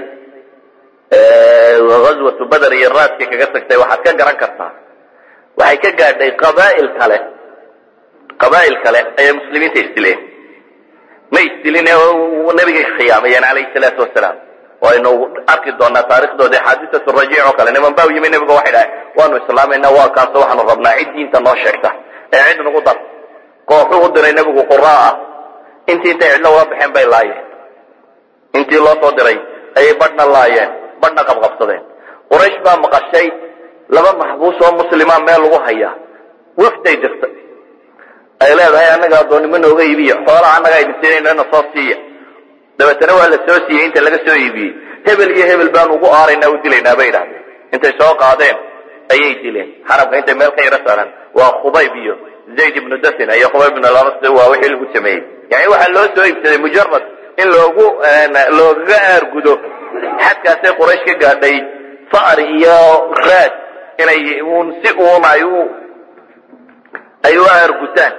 [SPEAKER 2] ghazwatu bader iyo raadkay kaga tagtay waxaad ka garan kartaa waxay ka gaadhay qabaa'il kale qabaa'il kale ayay muslimiinta isdileen ma isdilin nabigay khiyaamayeen calayhi salaatu wasalaam waynu arki doonaa taarikhdoodii xaadisatu rajiic oo kale niman baa u yimi nebiga waxay dhahay waanu islaamayna waa kaaso waxaanu rabnaa cid diinta noo sheegta ee cid nagu dar kooxuu u diray nebigu quraa ah intii intay cidlo ula baxeen bay laayeen intii loo soo diray ayay badhna laayeen badhna qabqabsadeen quraysh baa maqashay laba maxbuus oo muslima meel lagu hayaa wafday jirta ay leedahay annaga addoonnimo nooga iibiya xoolaha annaga idin siinayna na soo siiya dabeetana waa la soo siiyey inta laga soo iibiyey hebel iyo hebel baan ugu aaraynaa u dilaynaa bay idhahdeen intay soo qaadeen ayay dileen xarabka intay meel ka yaro saaran waa khubayb iyo zayd ibnu dasin iyo khubayb ibnu lamas waa wixii lagu sameeyey yani waxaa loo soo iibsaday mujarad in loogu loogaga aargudo xadkaasay quraysh ka gaadhay fa'ri iyo raad inay un si uun ay u ay u aargutaan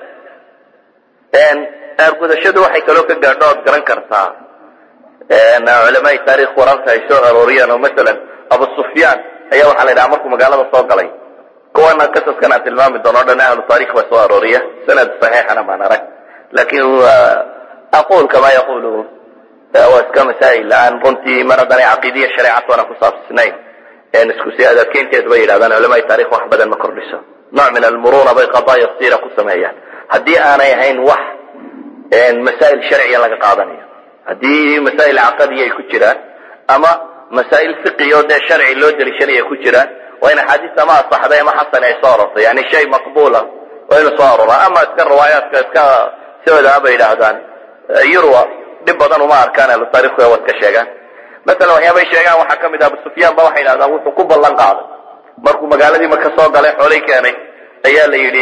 [SPEAKER 2] aargudashadu waxay kaloo ka gaadho ood garan kartaa culamaai taarikh wararka ay soo arooriyaan oo masalan abu sufyaan ayaa waxaa la yidhaha markuu magaalada soo galay kuwana qasaskan aan tilmaami doono o dhan ahlu taarikh baa soo arooriya sanad saxiixana maan arag lakin aqul kama yaqulu waa iska masaa'il aan runtii mar haddanay caqiidiya shareecad oona ku saabsisnayn isku si adadkeynteed bay yidhahdaan culamaai taarikh wax badan ma kordhiso nooc min almuruna bay qadaaya sira ku sameeyaan haddii aanay ahayn wax masaa'il sharciya laga qaadanayo haddii masaa'il caqadiya ay ku jiraan ama masaa'il fiqiya oo dee sharci loo deliishanaya ku jiraan waa in axaadiis ama asaxday ama xasan ay soo arortay yani shay maqbula waa inu soo aroraa ama iska riwaayaadka iska sioodaa bay yidhaahdaan yurwa dhib badan uma arkaan ahlu taarikhku waa iska sheegaan masalan waxyaabay sheegaan waxaa ka mid ah abu sufyaan ba waxay yidhahdaan wuxuu ku ballan qaaday markuu magaaladii maka soo galay xoolay keenay ayaa la yidhi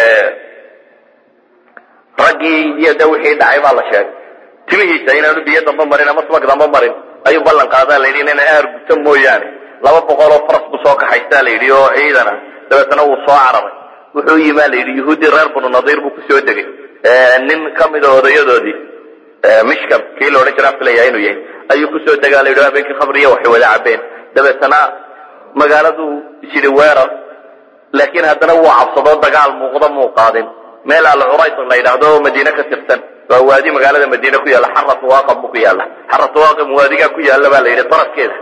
[SPEAKER 2] raggii iyo de wixii dhacay baa la sheegay timihiisa inaanu biyo damba marin ama subag damba marin ayuu ballan qaadaa la yidhi inayna aar guta mooyaane laba boqol oo faras buu soo kaxaystaa la yidhi oo ciidana dabeetana wuu soo cararay wuxuu yimaa la yidhi yuhuuddii reer banu nadiir buu kusoo degay nin ka mida odayadoodii mishkam kii la odhan jiraa filaya inuu yahay ayuu kusoo degaa la yidhi habeenkii khamriya waxay wada cabeen dabeetana magaaladu isyidhi weerar laakiin haddana wuu cabsadoo dagaal muuqda muu qaadin meel alcurayd la yidhaahdo oo madiine ka tirsan waa waadi magaalada madiine ku yaalla xaratu waaqab buu ku yaalla xaratu waaqab waadigaa ku yaalla baa la yidhi tarafkeeda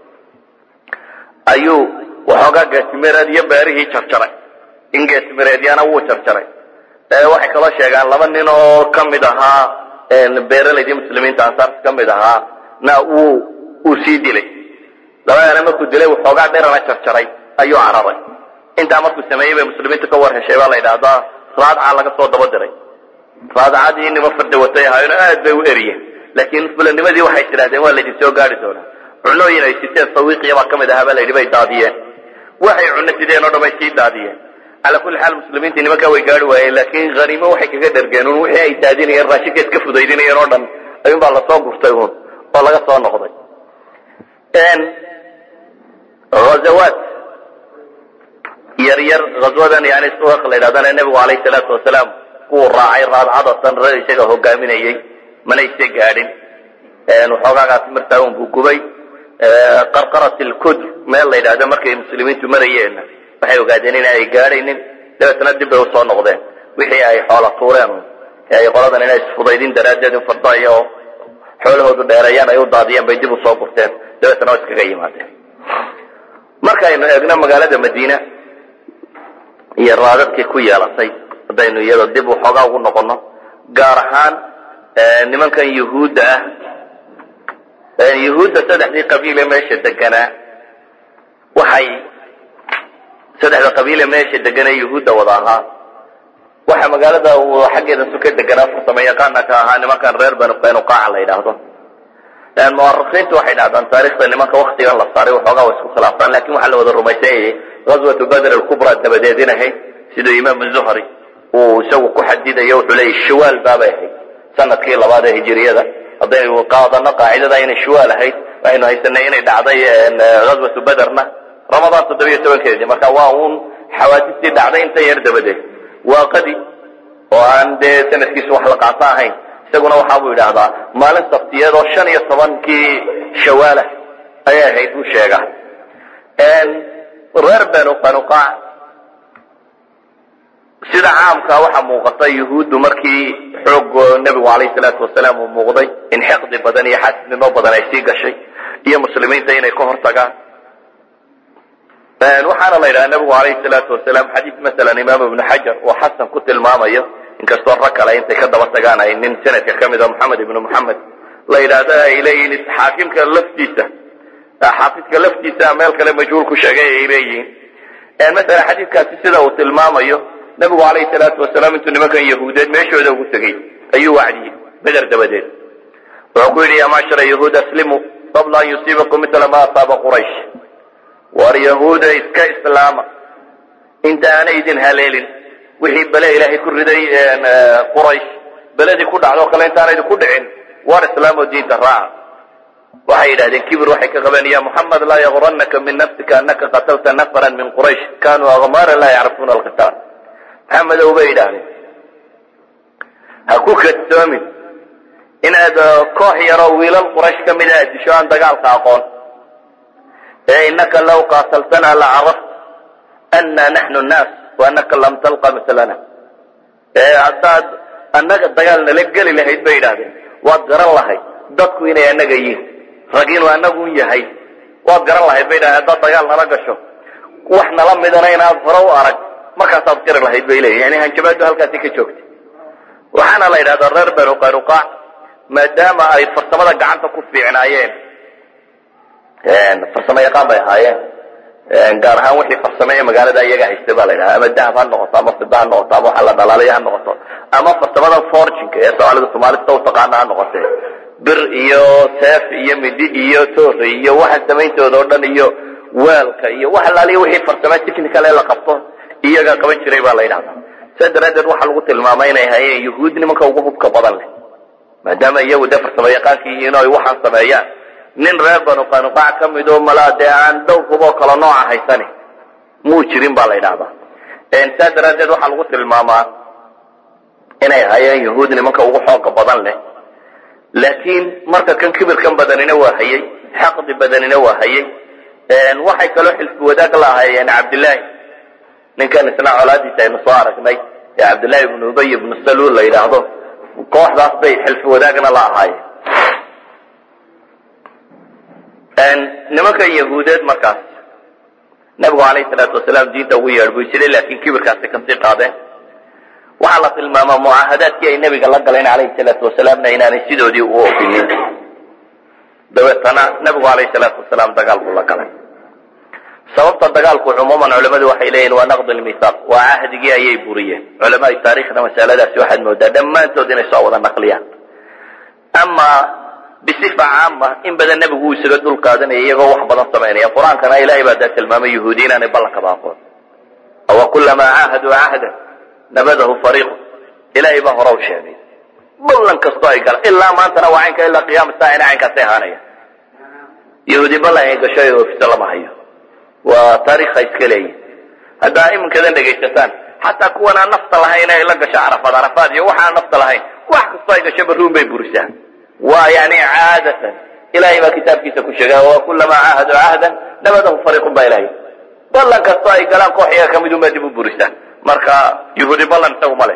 [SPEAKER 2] ayuu waxoogaa geesimireed iyo beerihii jarjaray in geesimireedyana wuu jarjaray waxay kaloo sheegaan laba nin oo ka mid ahaa beeralaydii muslimiinta ansaarta ka mid ahaa na wuu uu sii dilay labadana markuu dilay waxoogaa dherana jarjaray ayuu cararay intaa markuu sameeyey bay muslimiintu ka war heshay baa la yidhaahdaa raadca laga soo daba diray raadcadii nima farda watay ahaayno aad bay u eriyeen laakiin fulanimadii waxay tidhahdeen waa laydin soo gaari doonaa cunooyin ay siteen sawiiqiya baa ka mid ahaa baa layidhi bay daadiyeen waxay cuno sideen oo dhan bay sii daadiyeen calaa kulli xaal muslimiintii nimankaa way gaari waayeen laakiin haniimo waxay kaga dhergeen un wixii ay daadinayeen raashinka iska fudaydinayeen oo dhan ayuun baa lasoo gurtay uun oo laga soo noqday hazawaat yar yar ghazwadan yani suwaq la yidhahdana nebigu calayhi salaatu wasalaam kuwuu raacay raadcadatan rag isaga hogaaminayey mana isa gaadhin waxoogaagaasi martaa un buu gubay qarqarat ilkudr meel la yidhahdo markay muslimiintu marayeenna waxay ogaadeen in ay gaadhaynin dabeetna dib bay usoo noqdeen wixii ay xoola tuureen ee ay qoladan inay isfudaydin daraaddeed in farda iyo xoolahoodu dheereeyaan ay u daadiyeen bay dib usoo gurteen dabeetna waa iskaga yimaadeen markaynu eegno magaalada madiina iyo raadadkii ku yeelatay haddaynu iyada dib waxoogaa ugu noqono gaar ahaan nimankan yuhuudda ah yuhuudda saddexdii qabiile meesha deganaa waxay saddexda qabiile meesha deganaa yuhuudda wada ahaa waxa magaalada xaggeeda suka deganaa farsamo yaqaana ka ahaa nimankan reer banu qaynuqaaca la yidhaahdo muwarikiintu waxay dhahdaan taarikhda nimanka waktigan la saaray waxoogaa wa isku khilaaftaan lakin waxaa la wada rumaysanyayay ghazwatu badr alkubra dabadeed in ahayd siduu imaam zuhri uu isagu ku xadidayo wuxuu leeyahy shawaal baabay ahayd sanadkii labaad ee hijiriyada haddaynu qaadano qaacidada inay shawaal ahayd waxaynu haysanay inay dhacday ghazwatu bederna ramadaan toddobiyo tobankeedii marka waa uun xawaadistii dhacday inta yar dabadeed waa qadi oo aan dee sanadkiisu wax la qaato ahayn isaguna waxa buu yidhaahdaa maalin sabtiyeed oo shan iyo tobankii shawaalah ayay ahayd buu sheegaa reer benu qanuqaac sida caamka waxaa muuqata yuhuuddu markii xoog nebigu calayhi salaatu wasalaam uu muuqday in xiqdi badan iyo xaasisnimo badan ay sii gashay iyo muslimiinta inay ka hortagaan waxaana la yidhaha nebigu calayhi salaatu wasalaam xadiis masalan imaam ibnu xajar oo xasan ku tilmaamayo inkastoo rag kale intay ka daba tagaan ay nin sanadka ka mida moxamed ibnu moxamed la yidhaahdo ay leeyihiin xaakimka laftiisa xaafidka laftiisa meel kale majhuul ku sheegay ay leeyihiin masala xadiidkaasi sida uu tilmaamayo nebigu calayhi salaatu wasalaam intuu nimankan yahuudeed meeshooda ugu tegey ayuu wacdiyey beder dabadeed wuxuu ku yidhi ya macshara yahuud aslimu qabla an yusiibakum mitla ma asaaba quraysh war yahuuda iska islaama inta aanay idin haleelin wixii bele ilaahay ku riday quraysh beledii ku dhacdo kale intaana idinku dhicin war islaamoo diinta raaca waxay yidhahdeen kibir waxay ka qabeen ya muxamed laa yagurannaka min nafsika anaka qatalta nafaran min quraysh kanuu akmaara laa yacrifuuna alqitaal maxamedow bay yidhaahdeen ha ku kadsoomin inaad koox yaroo wiilal quraysh ka mida aad disho aan dagaalka aqoon ee inaka law qaataltana la caraft ana naxnu nnaas wa anaka lam talqa mislana ee haddaad annaga dagaal nala geli lahayd bay yidhahdeen waad garan lahayd dadku inay annaga yihin rag inuu anagu yahay waad garan lahayd bay yidhahdeen haddaad dagaal nala gasho wax nala midana inaad hore u arag markaasaad qiri lahayd bay leeyihin yani hanjabaadu halkaasi ka joogtay waxaana la yidhahdaa reer benu qaynuqaac maadaama ay farsamada gacanta ku fiicnaayeen farsamo yaqaan bay ahaayeen gaar ahaan wixii farsame ee magaalada iyaga haystay baa la yidhaha ama dahab ha noqoto ama fida ha noqoto ama waxa la dhalaalaya ha noqoto ama farsamada forginka ee soomaalida soomaalida u taqaana ha noqotee bir iyo seef iyo midi iyo toore iyo waxa samayntooda oo dhan iyo weelka iyo wax alaaliya wixii farsame technical ee la qabto iyaga qaban jiray baa la yidhahdaa saa daraaddeed waxaa lagu tilmaamay inay hayeen yuhuud nimanka ugu hubka badan leh maadaama iyagu dee farsamo yaqaanka yihiin oo ay waxaan sameeyaan nin reer banu qanuqaac ka mid oo malaa dee aan dhowr huboo kala nooca haysani muu jirin baa la yidhahdaa saa daraaddeed waxaa lagu tilmaamaa inay hayeen yuhuud nimanka ugu xooga badan leh laakiin marka kan kibirkan badanina waa hayey xaqdi badanina waa hayey waxay kaloo xilfi wadaag la ahaayeen cabdillaahi ninkan isna colaadiisa aynu soo aragnay ee cabdillaahi ibnu ubay ibnu saluul la yidhaahdo kooxdaas bay xilfi wadaagna la ahaayeen nimankan yahuudeed markaas nabigu calayhi salaatu wasalaam diinta ugu yeedh buu jiray laakiin kibirkaasi kasii qaadeen waxaa la tilmaamaa mucaahadaadkii ay nebiga la galeen calayhi salaatu wasalaamna inaanay sidoodii u ofinin dabeetana nabigu calayhi salaatu wasalaam dagaal buu la galay sababta dagaalku cumuuman culamadu waxay leeyihin waa naqd lmithaaq waa cahdigii ayay buriyeen culamaai taarikhna masaladaasi waxaad moodaa dhammaantood inay soo wada naqliyaan ama bisifa caama in badan nebigu uu isaga dul qaadanaya iyagoo wax badan samaynaya qur-aankana ilahay baa daa tilmaamay yahuudi inaanay ballankaba aqoon awa kulamaa caahaduu cahdan nabadahu fariiqu ilaahay baa hore u sheegay ballan kastoo ay galaan ilaa maantana waa caynka ilaa qiyaama saa ina caynkaasay ahaanaya yahuudi ballan ay gasho ee oofisa lama hayo waa taariikha iska leeyihin haddaa iminkadan dhegaysataan xataa kuwan aan nafta lahayn ay la gasho carafaad carafaad iyo waxaan nafta lahayn wax kastoo ay gasho baruun bay burisaa waa yani caadatan ilahay baa kitaabkiisa ku sheega wa kulamaa caahaduu cahdan nabadahu fariiqun baa ilahay ballan kastoo ay galaan koox iyaga kamid unbaa dib u burisaa marka yahuudi ballan isagu ma leh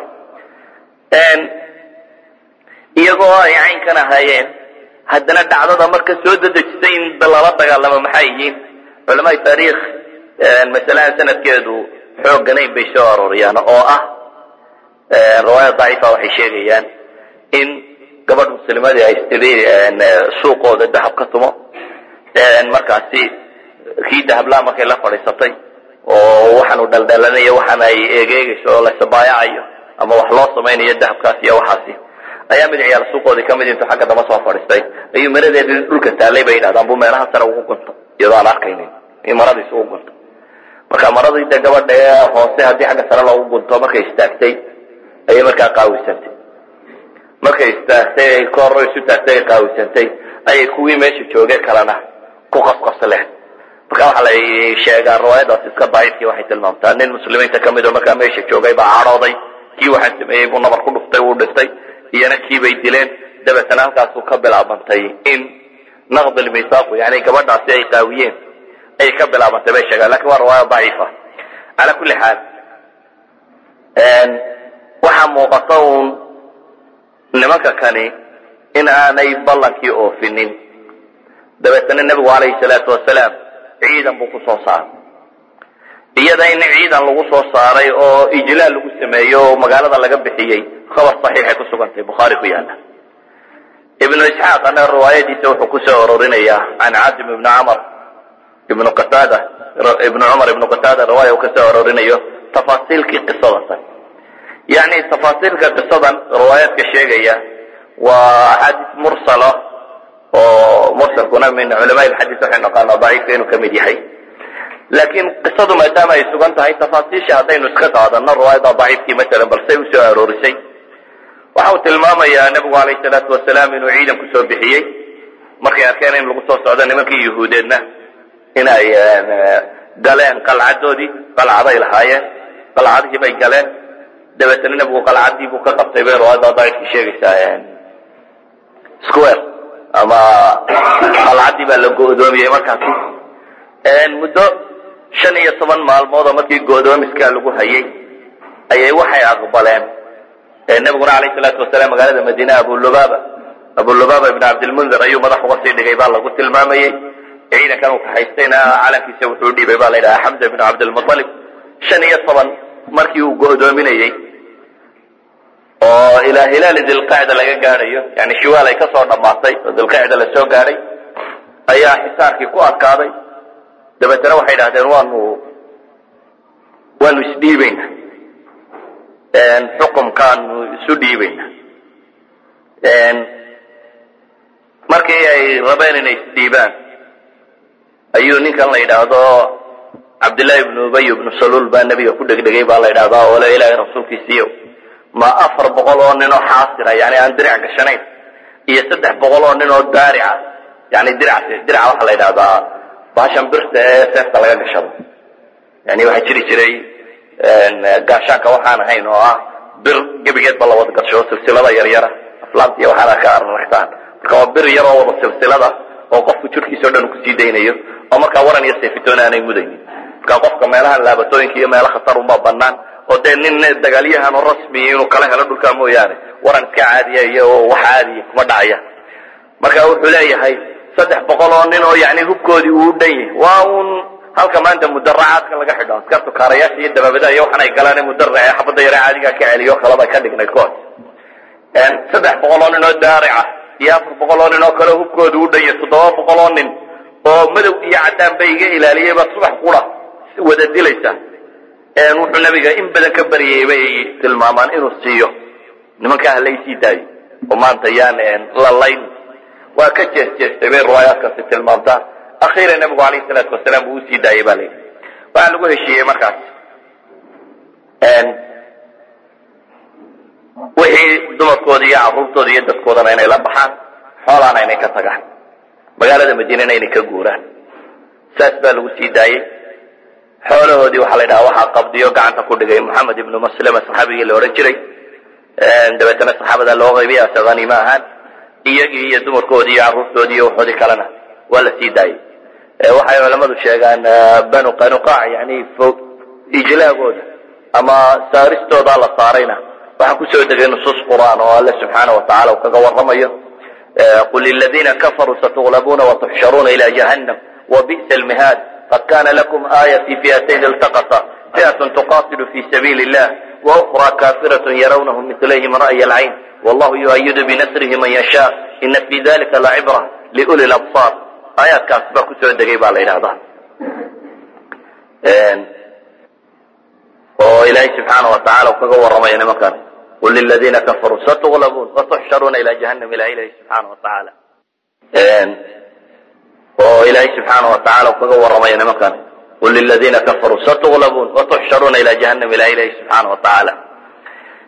[SPEAKER 2] iyagoo ay caynkan ahaayeen haddana dhacdada marka soo dadejisay in lala dagaalamo maxay yihiin culamaai taariikh masalahan sanadkeedu xoogganayn bay soo arooriyaan oo ah riwaaya daciifa waxay sheegayaan in gabadh muslimadii ay tiri suuqooda dahab ka tumo markaasi kii dahablaa markay la fadhiisatay oo waxaanu dhaldhalanayo waxaana ay eegeegayso oo lasabaayacayo ama wax loo samaynayo dahabkaas iyo waxaasi ayaa mid ciyaal suuqoodii kamid intuu xagga damba soo fadhiistay ayuu maradeedii dhulka taallay bay yidhahdaan buu meelaha sare ugu gunto iyadoo aan arkaynin in maradiis ugu gunto marka maradii de gabadha ee hoose haddii xagga sare loogu gunto markay istaagtay ayay markaa qaawisantay markay istaagtay ay kor isu taagtay ay qaawisantay ayay kuwii meesha jooge kalena ku qasqasleen marka waxaa la sheegaa riwaayadaas iska daciifkii waxay tilmaamtaa nin muslimiinta ka mid oo markaa meesha joogay baa cadhooday kii waxaan sameeyey buu nabar ku dhuftay wuu dhintay iyana kii bay dileen dabeetana halkaasuu ka bilaabantay in naqd lmisaaqu yani gabadhaasi ay qaawiyeen ayay ka bilaabantay bay sheegaan lakin waa riwaaya daciifa cala kulli xaal waxaa muuqata uun nimanka kani in aanay ballankii oofinin dabeetana nebigu calayhi salaatu wasalaam ciidan buu ku soo saaray iyada in ciidan lagu soo saaray oo ijlaal lagu sameeyo oo magaalada laga bixiyey khabar saxiixay ku sugantay bukhaari ku yaala ibnu isxaaqana riwaayadiisa wuxuu ku soo ororinayaa can casim ibni camar ibnu qataada ibnu cumar ibnu qataada riwaaya uu ka soo ororinayo tafaasiilkii qisadatan yani tafaasiilka qisadan riwaayaadka sheegaya waa axaadiis mursala oo mursalkuna min culamaai lxadiis waxay naqaanaa daciifka inuu kamid yahay laakiin qisadu maadaama ay sugan tahay tafaasiisha haddaynu iska qaadano riwaayada daciifkii masalan balsay usoo aroorisay waxa uu tilmaamayaa nebigu calayhi salaatu wasalaam inuu ciidan kusoo bixiyey markay arkeen in lagu soo socdo nimankii yuhuudeedna inay galeen qalcadoodii qalcaday lahaayeen qalcadihii bay galeen dabeetana nebigu qalcadii buu ka qabtay bay riwaayada daciifkii sheegaysaa square ama qalcadii baa la go'doomiyey markaasi muddo shan iyo toban maalmood oo markii go'doomiskaa lagu hayay ayay waxay aqbaleen nebiguna alayh salaatu wasalaam magaalada madiine abulubaba abulubaba ibn cabdilmundir ayuu madax uga sii dhigay baa lagu tilmaamayey ciidankan uu kahaystayna calankiisa wuxuu dhiibay baa la yidhaha xamza ibn cabdilmualib shan iyo toban markii uu go'doominayey oo ilaa hilaali dilqacda laga gaadhayo yani shiwaal ay ka soo dhammaatay oo dilqacda la soo gaadhay ayaa xisaarkii ku adkaaday dabeetana waxay idhahdeen waanu waanu isdhiibayna xukumkaanu isu dhiibayna markii ay rabeen inay isdhiibaan ayuu ninkan la yidhaahdo cabdillahi ibnu ubay ibnu saluul baa nebiga ku dhegdhegay baa la yidhahdaa oo le ilaahay rasuulkiisiiyo ma afar boqol oo nin oo xaasira yani aan dirac gashanayn iyo saddex boqol oo nin oo daarica yani dirac diraca waxaa la yidhahdaa baashan birta ee seefta laga gashado yani waxaa jiri jiray gaashaanka waxaan ahayn oo ah bir gebigeedba la wada gasho silsilada yaryara aflaamta iyo waxaana ka araragtaan marka waa bir yar oo wada silsilada oo qofku jirkiisa o dhan kusii daynayo oo markaa waran iyo seefitoon aanay mudaynin marka qofka meelaha laabatooyinka iyo meelo khatar unbaa banaan oo dee nin dagaalyahan oo rasmiya inuu kala helo dhulkaa mooyaane waran iska caadiya iyo wax caadiya kuma dhacaya marka wuxuu leeyahay saddex boqol oo nin oo yani hubkoodii uu dhan yahay waa un halka maanta mudaracaadka laga xidho askartu kaarayaasha iyo dabaabadaha iyo waxan ay galaan mudara ee xabadda yare caadigaa ka celiyo kalaba ka dhignay kood saddex boqol oo nin oo daarica iyo afar boqol oo nin oo kale hubkooda u dhan yahay toddoba boqol oo nin oo madow iyo caddaan bay iga ilaaliyey baa subax qura wada dilaysa wuxuu nabiga in badan ka baryayay bay tilmaamaan inuu siiyo nimankaa halaysii daayo oo maanta yaan lalayn waa ka jees jeestay bay riwaayaadkaasi tilmaamtaa akhiiran nabigu alayhi salaatu wasalaam uu usii daayay baa layidhi waxaa lagu heshiiyey markaas wixii dumarkooda iyo carruurtooda iyo dadkoodana inay la baxaan xoolaana inay ka tagaan magaalada madiinana inay ka guuraan saas baa lagu sii daayey xoolahoodii waxaa la yidhaha waxaa qabdiyo gacanta ku dhigay moxamed ibnu maslama saxaabigii la odhan jiray dabeetana saxaabada loo qaybiyay ase haniimo ahaan iyagii iyo dumarkoodii iyo carruurtoodii iyo waxoodii kalena waa la sii daayey waxay culamadu sheegaan banu qanuqaac yani ijlaagooda ama saaristooda la saarayna waxaa kusoo degay nusuus qur'aan oo alle subxaana wa tacala uu kaga warramayo qul liladiina kafaruu satuglabuuna watuxsharuuna ila jahannam wabi'sa almihaad qad kana lakum aaya fi fi'atayn iltaqata fi'atun tuqatilu fi sabiili illah waukra kafiratun yarawnahum milayhim ra'ya alcayn wallahu yuayidu binasrihi man yasha ina fi dalika lacibra liuli labsaar aayaadkaas baa kusoo degay baa la yidhahdaa oo ilaahay subxaana wa tacala uu kaga warramayo nimankan qul liladiina kafaruu satuglabuun watuxsharuuna ila jahannam ilaha ilahi subxaana wa tacaala oo ilaahay subxaana wa tacala uu kaga warramayo nimankan qul liladiina kafaruu satuglabuun watuxsharuuna ila jahannam ilaha ilahi subxaana wa tacaala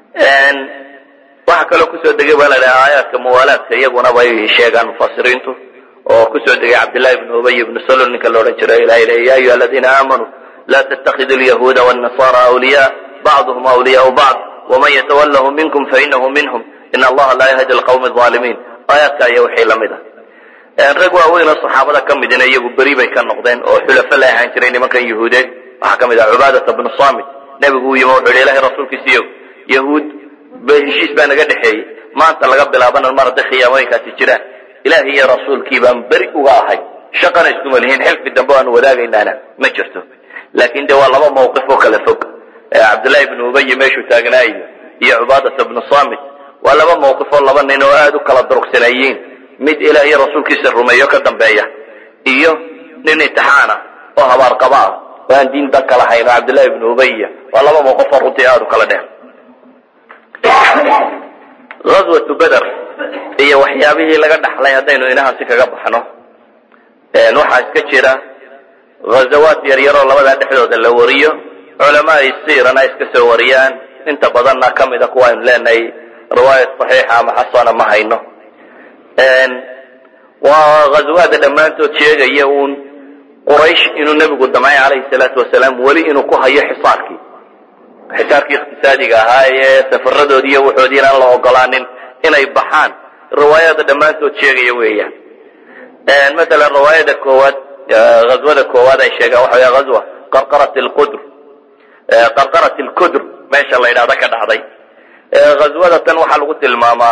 [SPEAKER 2] waxaa kaloo kusoo degay baa la dhaha aayaadka muwaalaadka iyaguna bay sheegaan mufasiriintu oo kusoo degay cabdillahi ibnu ubay ibnu salul ninka la odhan jiray ilahay le ya ayuha aladiina aamanuu la tattakidu lyahuuda wاnasara awliya bacduhum awliyaau bacd waman yatawallahu minkum fainahu minhum in allaha laa yahdi alqawmi alظaalimiin aayaadka iyo wixii lamid ah rag waaweyn oo saxaabada ka midina iyagu beri bay ka noqdeen oo xulafo la ahaan jiray nimankan yahuudeed waxaa ka mid ah cubaadata bnu samit nebigu uu yimi wuxu hi ilahay rasuulkiisiiyo yahuud heshiis baa naga dhexeeyey maanta laga bilaabana mar hadday khiyaamooyinkaasi jiraan ilaahi iyo rasuulkii baan beri uga ahay shaqana iskuma lihiin xilfi dambe aanu wadaagaynaana ma jirto laakin de waa laba mawqif oo kala fog cabdullahi ibnu ubayi meeshuu taagnaayo iyo cubaadata bnu samit waa laba mawqif oo laba nin oo aada u kala durugsaneeyiin mid ilaah iyo rasuulkiisa rumeeyo ka dambeeya iyo nin intixaana oo habaarqaba ah oo aan diin dan kala hayn oo cabdullahi ibnu ubaya waa laba mawqif oo runtii aada u kala dheer ghazwatu beder iyo waxyaabihii laga dhaxlay haddaynu inahaasi kaga baxno waxaa iska jira ghazawaad yaryaroo labadaa dhexdooda la wariyo culamaai siirana iska soo wariyaan inta badanna ka mida kuwa aynu leenahay riwaayat saxiixa ama xasana ma hayno waa ghazawaada dhammaantood sheegaya uun quraysh inuu nebigu damcay calayhi salaatu wasalaam weli inuu ku hayo xisaarkii xisaarkii iqtisaadiga ahaa ee safaradoodi iyo waxoodii inaan la ogolaanin inay baxaan riwaayada dhammaantood sheegaya weeyaan masalan riwaayada koowaad ghazwada koowaad ay sheegaan waxa wey ghazwa qarqarat lqudr qarqarat lkudr meesha la yidhahda ka dhacday ghazwada tan waxaa lagu tilmaamaa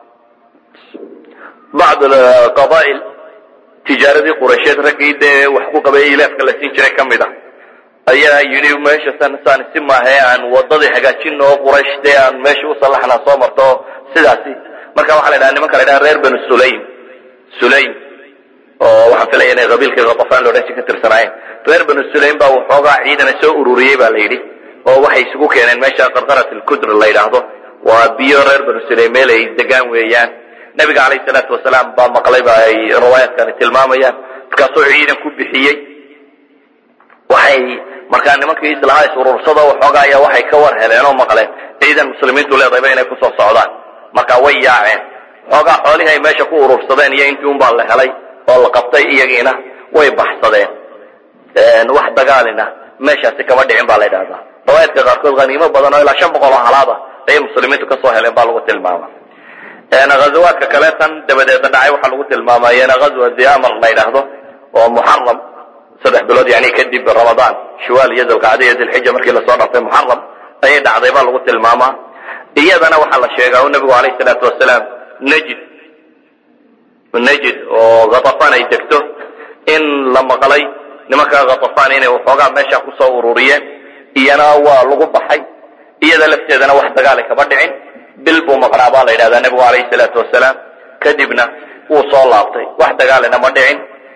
[SPEAKER 2] bacd qabaa'il tijaaradii quraysheed raggii dee wax ku qabay ilaafka la siin jiray ka mid a ayaa yidhi meesha san saan si maahae aan wadadii hagaajino oo quraysh dee aan meesha u sallaxna soo marto sidaasi marka waxaa la ydhaha nimanka la ydhaha reer banu sulaym sulaym oo waxaan filaya inay qabiilkii khatafaan loodhan ji ka tirsanaayeen reer banu sulaym baa waxoogaa ciidana soo ururiyey ba la yidhi oo waxay isugu keeneen meesha qarqarat alkudr la yidhaahdo waa biyo reer banu sulaym meel ay degaan weeyaan nabiga calayhi salaatu wasalaam baa maqlay ba ay riwaayaadkani tilmaamayaan markaasuu ciidan ku bixiyey waxay markaa nimankii islahaa is urursado waxoogaa ayaa waxay ka war heleen oo maqleen ciidan muslimiintu leedayba inay kusoo socdaan marka way yaaceen xoogaa xoolihii ay meesha ku urursadeen iyo intii un baa la helay oo la qabtay iyagiina way baxsadeen wax dagaalina meeshaasi kama dhicin baa la ydhahdaa riwaayadka qaarkood haniimo badan oo ilaa shan boqol oo halaada ayay muslimiintu kasoo heleen baa lagu tilmaama ghazawaadka kale tan dabadeedna dhacay waxaa lagu tilmaamayena ghazwa diamar la yidhaahdo oo muxaram saddex bilood yani kadib ramadaan shiwaal iyo dilqacda iyo dilxija markii lasoo dhaftay muxaram ayay dhacday baa lagu tilmaamaa iyadana waxaa la sheegaa u nabigu alayh salaatu wasalaam najid najid oo khatafan ay degto in la maqlay nimanka khatafan inay waxoogaa meesha kusoo ururiyeen iyana waa lagu baxay iyada lafteedana wax dagaali kama dhicin bil buu maqnaa baa la yidhahdaa nebigu alayhi salaatu wasalaam kadibna wuu soo laabtay wax dagaalina ma dhicin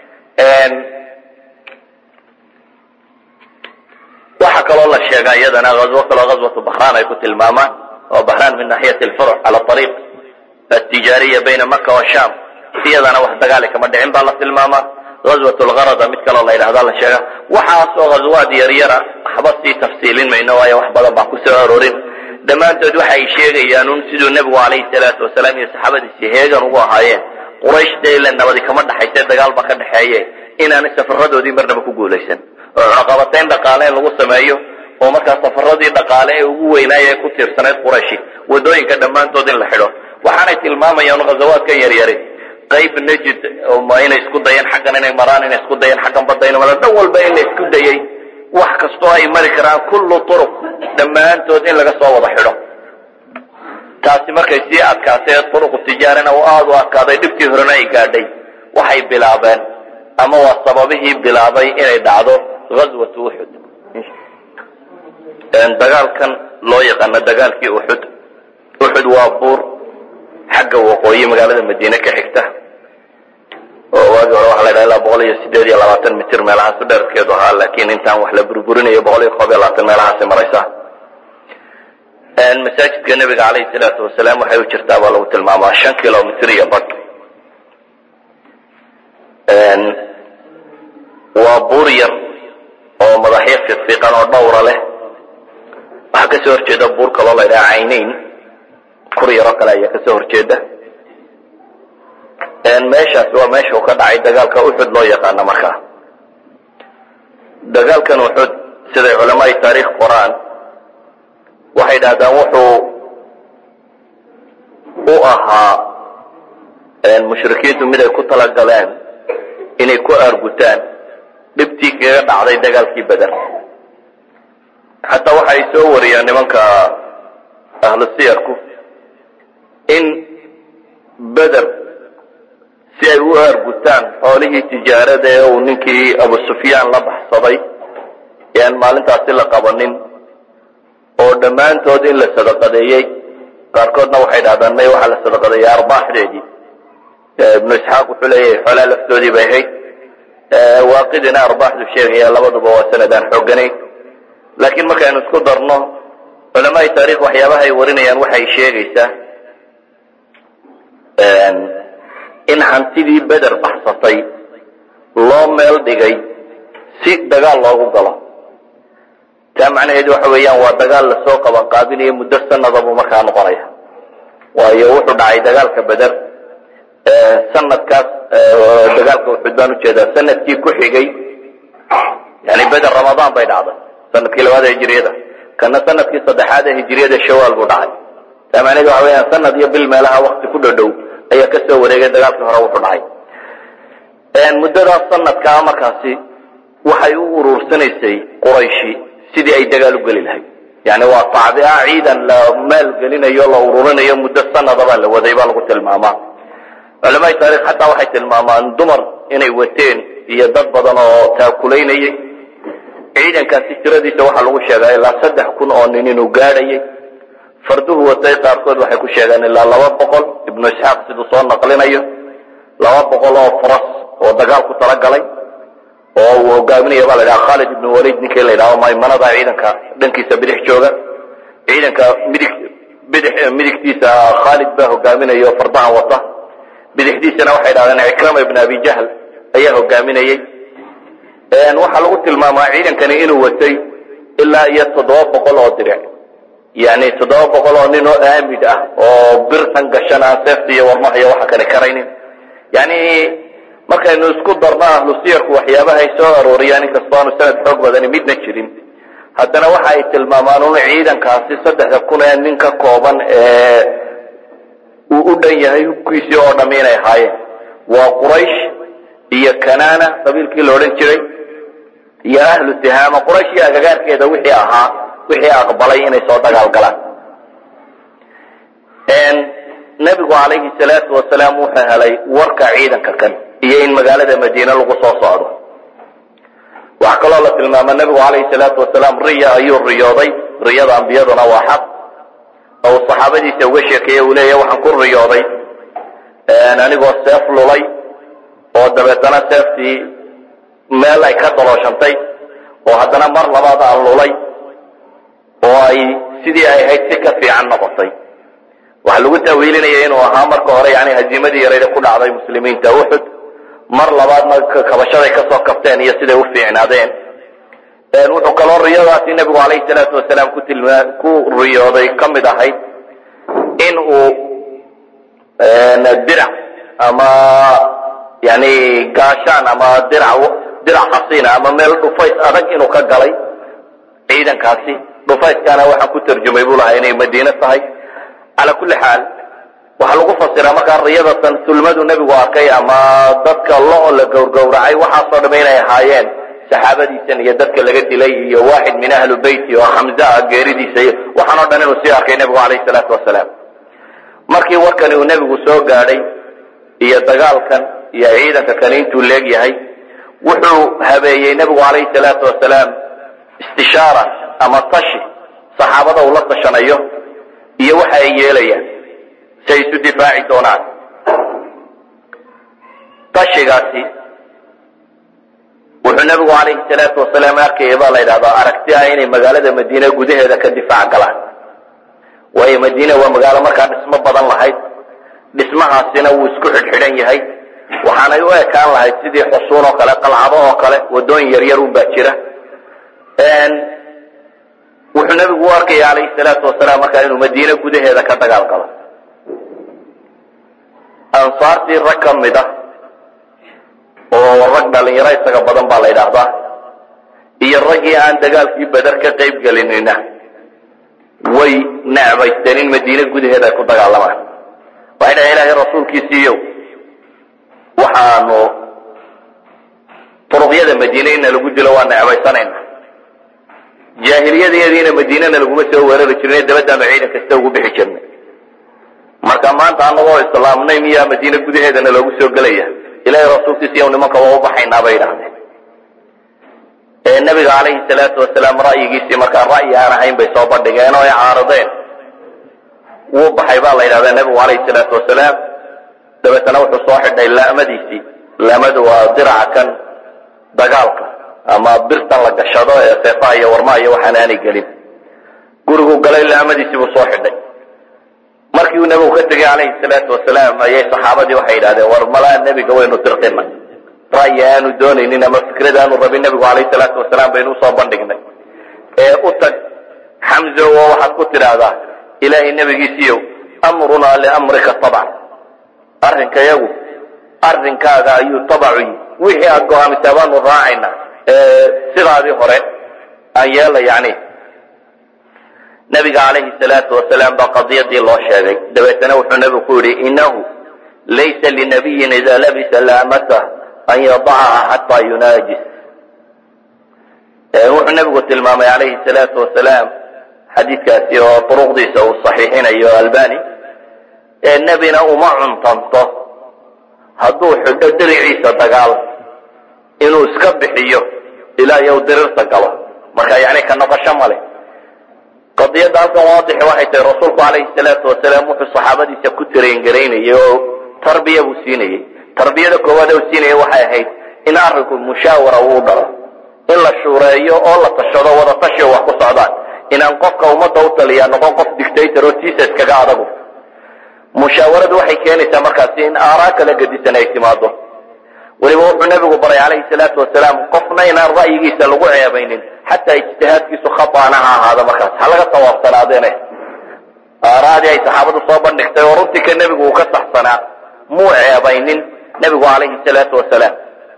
[SPEAKER 2] waxaa kaloo la sheegaa iyadana azwo kaloo ghazwatu bahraan ay ku tilmaamaan oo bahraan min naxiyati alfuruc cala ariiq altijaariya bayna maka washam iyadana wax dagaali kama dhicin baa la tilmaamaa ghazwat lgarada mid kaloo la yidhahda la sheega waxaasoo ghazwaad yaryara waxba sii tafsiilin mayno waayo wax badan baan kusoo arorin dhammaantood waxay sheegayaan un siduu nebigu calayhi salaatu wasalaam iyo saxaabadiisi heegan ugu ahaayeen quraysh dee ila nabadi kama dhaxayse dagaal ba ka dhexeeye inaanay safaradoodii marnaba ku guulaysan oo cunaqabatayn dhaqaale in lagu sameeyo oo markaa safaradii dhaqaale ee ugu weynaaya ee ku tiirsanayd qurayshi waddooyinka dhammaantood in la xidho waxaanay tilmaamayaan ghazawaadkan yaryari qayb najid inay isku dayeen xaggan inay maraan inay isku dayeen xaggan badda inay maraan dhan walba in la isku dayey wax kastoo ay mari karaan kullu turuq dhammaantood in laga soo wada xidho taasi markay sii adkaatee turuqu tijaarana oo aada u adkaaday dhibkii horena ay gaadhay waxay bilaabeen ama waa sababihii bilaabay inay dhacdo ghazwatu uxud dagaalkan loo yaqaano dagaalkii uxud uxud waa buur xagga waqooyi magaalada madiine ka xigta oo waagi hore waxa la ydhaha ilaa boqol iyo sideed iyo labaatan mitir meelahaasu dherarkeedu ahaa laakiin intaan wax la burburinayo boqol iyo koob iyo labaatan meelahaasay maraysaa masaajidka nebiga calayhi salaatu wasalaam waxay u jirtaa baa lagu tilmaamaa shan kilomitr iyo badh waa buur yar oo madaxyo fiiqfiiqan oo dhawra leh waxaa kasoo horjeeda buur kaloo la ydhaha caynayn kur yaroo kale ayaa kasoo horjeeda meeshaas waa meesha uu ka dhacay dagaalka uxud loo yaqaano markaa dagaalkan uxud siday culamaai taariikh qoraan waxay dhahdaan wuxuu u ahaa mushrikiintu mid ay ku talagaleen inay ku aargutaan dhibtii kaga dhacday dagaalkii beder xataa waxay soo wariyaan nimanka ahlu siyarku in beder si ay u aargutaan xoolihii tijaarada ee uu ninkii abu sufyaan la baxsaday ee aan maalintaasi la qabanin oo dhammaantood in la sadaqadeeyey qaarkoodna waxay dhahdaan may waxaa la sadaqadeeyey arbaaxdeedii ibnu isxaaq wuxuu leeyahay xoolaa laftoodii bay ahayd waaqidina arbaaxdu sheegaya labaduba waa sanadaan xooganayn laakiin markaynu isku darno culamaai taarikh waxyaabaha ay warinayaan waxay sheegaysaa in hantidii beder baxsatay loo meel dhigay si dagaal loogu galo taa macnaheedu waxa weeyaan waa dagaal lasoo qaban qaabinayo muddo sanada buu markaa noqonaya waayo wuxuu dhacay dagaalka beder sanadkaas dagaalka uxud baan ujeedaa sanadkii ku xigay yani beder ramadaan bay dhacday sanadkii labaada hijiriyada kana sanadkii saddexaad ee hijiriyada shawaal buu dhacay taa macnaheedu waxa weyaan sanad iyo bil meelaha wakti ku dhodhow ayaa ka soo wareegay dagaalkii hore wuxuu dhacay muddadaas sanadkaa markaasi waxay u uruursanaysay qurayshi sidii ay dagaal u geli lahayd yani waa tacbica ciidan la maalgelinayo la ururinayo muddo sanadabaa la waday baa lagu tilmaamaa culamaai taarikh xataa waxay tilmaamaan dumar inay wateen iyo dad badan oo taakulaynayay ciidankaasi tiradiisa waxaa lagu sheegaa ilaa saddex kun oo nin inuu gaadhayay farduhu watay qaarkood waxay ku sheegeen ilaa laba boqol ibnu isxaaq siduu soo naqlinayo laba boqol oo faras oo dagaal ku talagalay oo uu hogaaminaya baa la dhaha khaalid ibnu walid ninkii la yidhahdo maymanada ciidanka dhankiisa bidix jooga ciidanka midig bidix midigtiisa khaalid baa hogaaminaya oo fardahan wata bidixdiisana waxay dhahdeen cikrama ibn abi jahl ayaa hogaaminayey waxaa lagu tilmaamaa ciidankani inuu watay ilaa iyo toddoba boqol oo diric yani toddoba boqol oo nin oo aamid ah oo birtan gashan aan seefta iyo warmaha iyo waxa kale karaynin yani markaynu isku darno ahlu siyarku waxyaabahay soo arooriyaan inkastoo aanu sanad xoog badani midna jirin haddana waxa ay tilmaamaan un ciidankaasi saddexda kun ee nin ka kooban ee uu u dhan yahay hubkiisii oo dham inay ahaayeen waa quraysh iyo kanana qabiilkii la odhan jiray iyo ahlu tihaama quraysh iyo agagaarkeeda wixii ahaa wixii aqbalay inay soo dagaal galaan nebigu calayhi salaatu wasalaam wuxuu helay warka ciidanka kan iyo in magaalada madiine lagu soo socdo waxaa kaloo la tilmaama nebigu calayhi salaatu wasalaam riya ayuu riyooday riyada ambiyaduna waa xaq oo saxaabadiisa uga sheekeeye uu leeyahy waxaan ku riyooday anigoo seef lulay oo dabeetana seeftii meel ay ka dalooshantay oo haddana mar labaad aan lulay oo ay sidii ay ahayd si ka fiican noqotay waxaa lagu taawiilinaya inuu ahaa marka hore yani haziimadii yarayda ku dhacday muslimiinta uxud mar labaadna kabashaday kasoo kabteen iyo siday u fiicnaadeen wuxuu kaloo riyadaasi nebigu calayhi salaatu wasalaam ku tilmaa ku riyooday ka mid ahayd in uu dirac ama yani gaashaan ama dirac dirac xasiina ama meel dhufays adag inuu ka galay ciidankaasi dhufayskana waxaan ku tarjumay buu lahaa inay madiine tahay cala kulli xaal waxaa lagu fasiraa markaa riyadatan sulmadu nebigu arkay ama dadka lo la gowrgowracay waxaasoo dham inay ahaayeen saxaabadiisan iyo dadka laga dilay iyo waaxid min ahli beyti oo xamza ah geeridiisa iyo waxaan o dhan inuu sii arkay nebigu calayhi salaatu wasalaam markii warkani uu nebigu soo gaadhay iyo dagaalkan iyo ciidanka kani intuu leegyahay wuxuu habeeyey nebigu calayhi salaatu wasalaam istishaara ama tashi saxaabada uu la tashanayo iyo waxa ay yeelayaan si ay isu difaaci doonaan tashigaasi wuxuu nebigu calayhi salaatu wasalaam arkaya baa la yidhahdaa aragti ah inay magaalada madiine gudaheeda ka difaac galaan waayo madiine waa magaalo markaa dhismo badan lahayd dhismahaasina wuu isku xidhxidhan yahay waxaanay u ekaan lahayd sidii xusuun oo kale qalcado oo kale waddooyin yaryar unbaa jira wuxuu nebigu u arkaya calayhi salaatu wasalaam markaa inuu madiine gudaheeda ka dagaal galo ansaartii rag ka mid ah oo rag dhalinyaro isaga badan baa la yidhaahdaa iyo raggii aan dagaalkii beder ka qayb gelinina way necbaysteen in madiine gudaheeda ay ku dagaalamaan waxay dhahen ilaahay rasuulkiisiiyow waxaanu turuqyada madiine ina lagu dilo waa necbaysanayna jaahiliyadeediina madiinana laguma soo weerari jirnay dabadaanu ciidan kasta ugu bixi jirnay marka maanta anagoo islaamnay miyaa madiine gudaheedana loogu soo gelaya ilaahay rasuulkiisiiyow nimanka waa u baxaynaa bay idhahdeen ee nabiga calayhi salaatu wasalaam ra'yigiisii markaa ra'yi aan ahayn bay soo bandhigeen oo ay caarideen wuu baxay baa la yidhahdaa nebigu calayhi salaatu wasalaam dabeetana wuxuu soo xidhay laamadiisii laamadu waa diraca kan dagaalka ama birtan la gashado ee seefaha iyo warmaha iyo waxaan aanay gelin guriguu galay laamadiisii buu soo xidhay markii uu nebigu ka tegay calayhi salaatu wasalaam ayay saxaabadii waxay yidhahdeen war malaa nebiga waynu dirqina ra'yi aanu doonaynin ama fikrad aanu rabin nebigu calayhi salaatu wasalaam baynu usoo bandhignay ee u tag xamzo oo waxaad ku tidhaahdaa ilaahay nebigiisiiyow amrunaa liamrika tabcan arrinkayagu arrinkaaga ayuu tabacu yi wixii aad go-aamisaa baanu raacayna sidaadii hore aan yeela yani nabiga calayhi salaatu wasalaam baa qadiyadii loo sheegay dabeetana wuxuu nebigu ku yidhi inahu laysa linabiyin ida labisa laamata an yadacaha xataa yunaajis wuxuu nebigu tilmaamay calayhi salaatu wasalaam xadiidkaasi oo duruqdiisa uu saxiixinayo albani ee nebina uma cuntanto hadduu xidho diriciisa dagaal inuu iska bixiyo ilaa iyo u dirirta galo marka yani ka noqosho male qadiyadda halkan waadixi waxay tahay rasuulku calayhi salaatu wasalaam wuxuu saxaabadiisa ku tareengareynayay oo tarbiya buu siinayey tarbiyada koowaad u siinaya waxay ahayd in arrinku mushaawara uu dhalo in la shuureeyo oo la tashado wada tashiyo wax ku socdaan inaan qofka ummadda u taliyaa noqon qof dictator oo tiisa iskaga adagu mushaawaradu waxay keenaysaa markaasi in aaraa kala gedisan ay timaado weliba wuxuu nebigu baray calayhi salaatu wasalaam qofna inaan ra'yigiisa lagu ceebaynin xataa ijtihaadkiisu khataana ha ahaado markaas ha laga sawaabsanaadeene aaraadii ay saxaabadu soo bandhigtay oo runtii ka nebigu uu ka saxsanaa muu ceebaynin nebigu calayhi salaatu wasalaam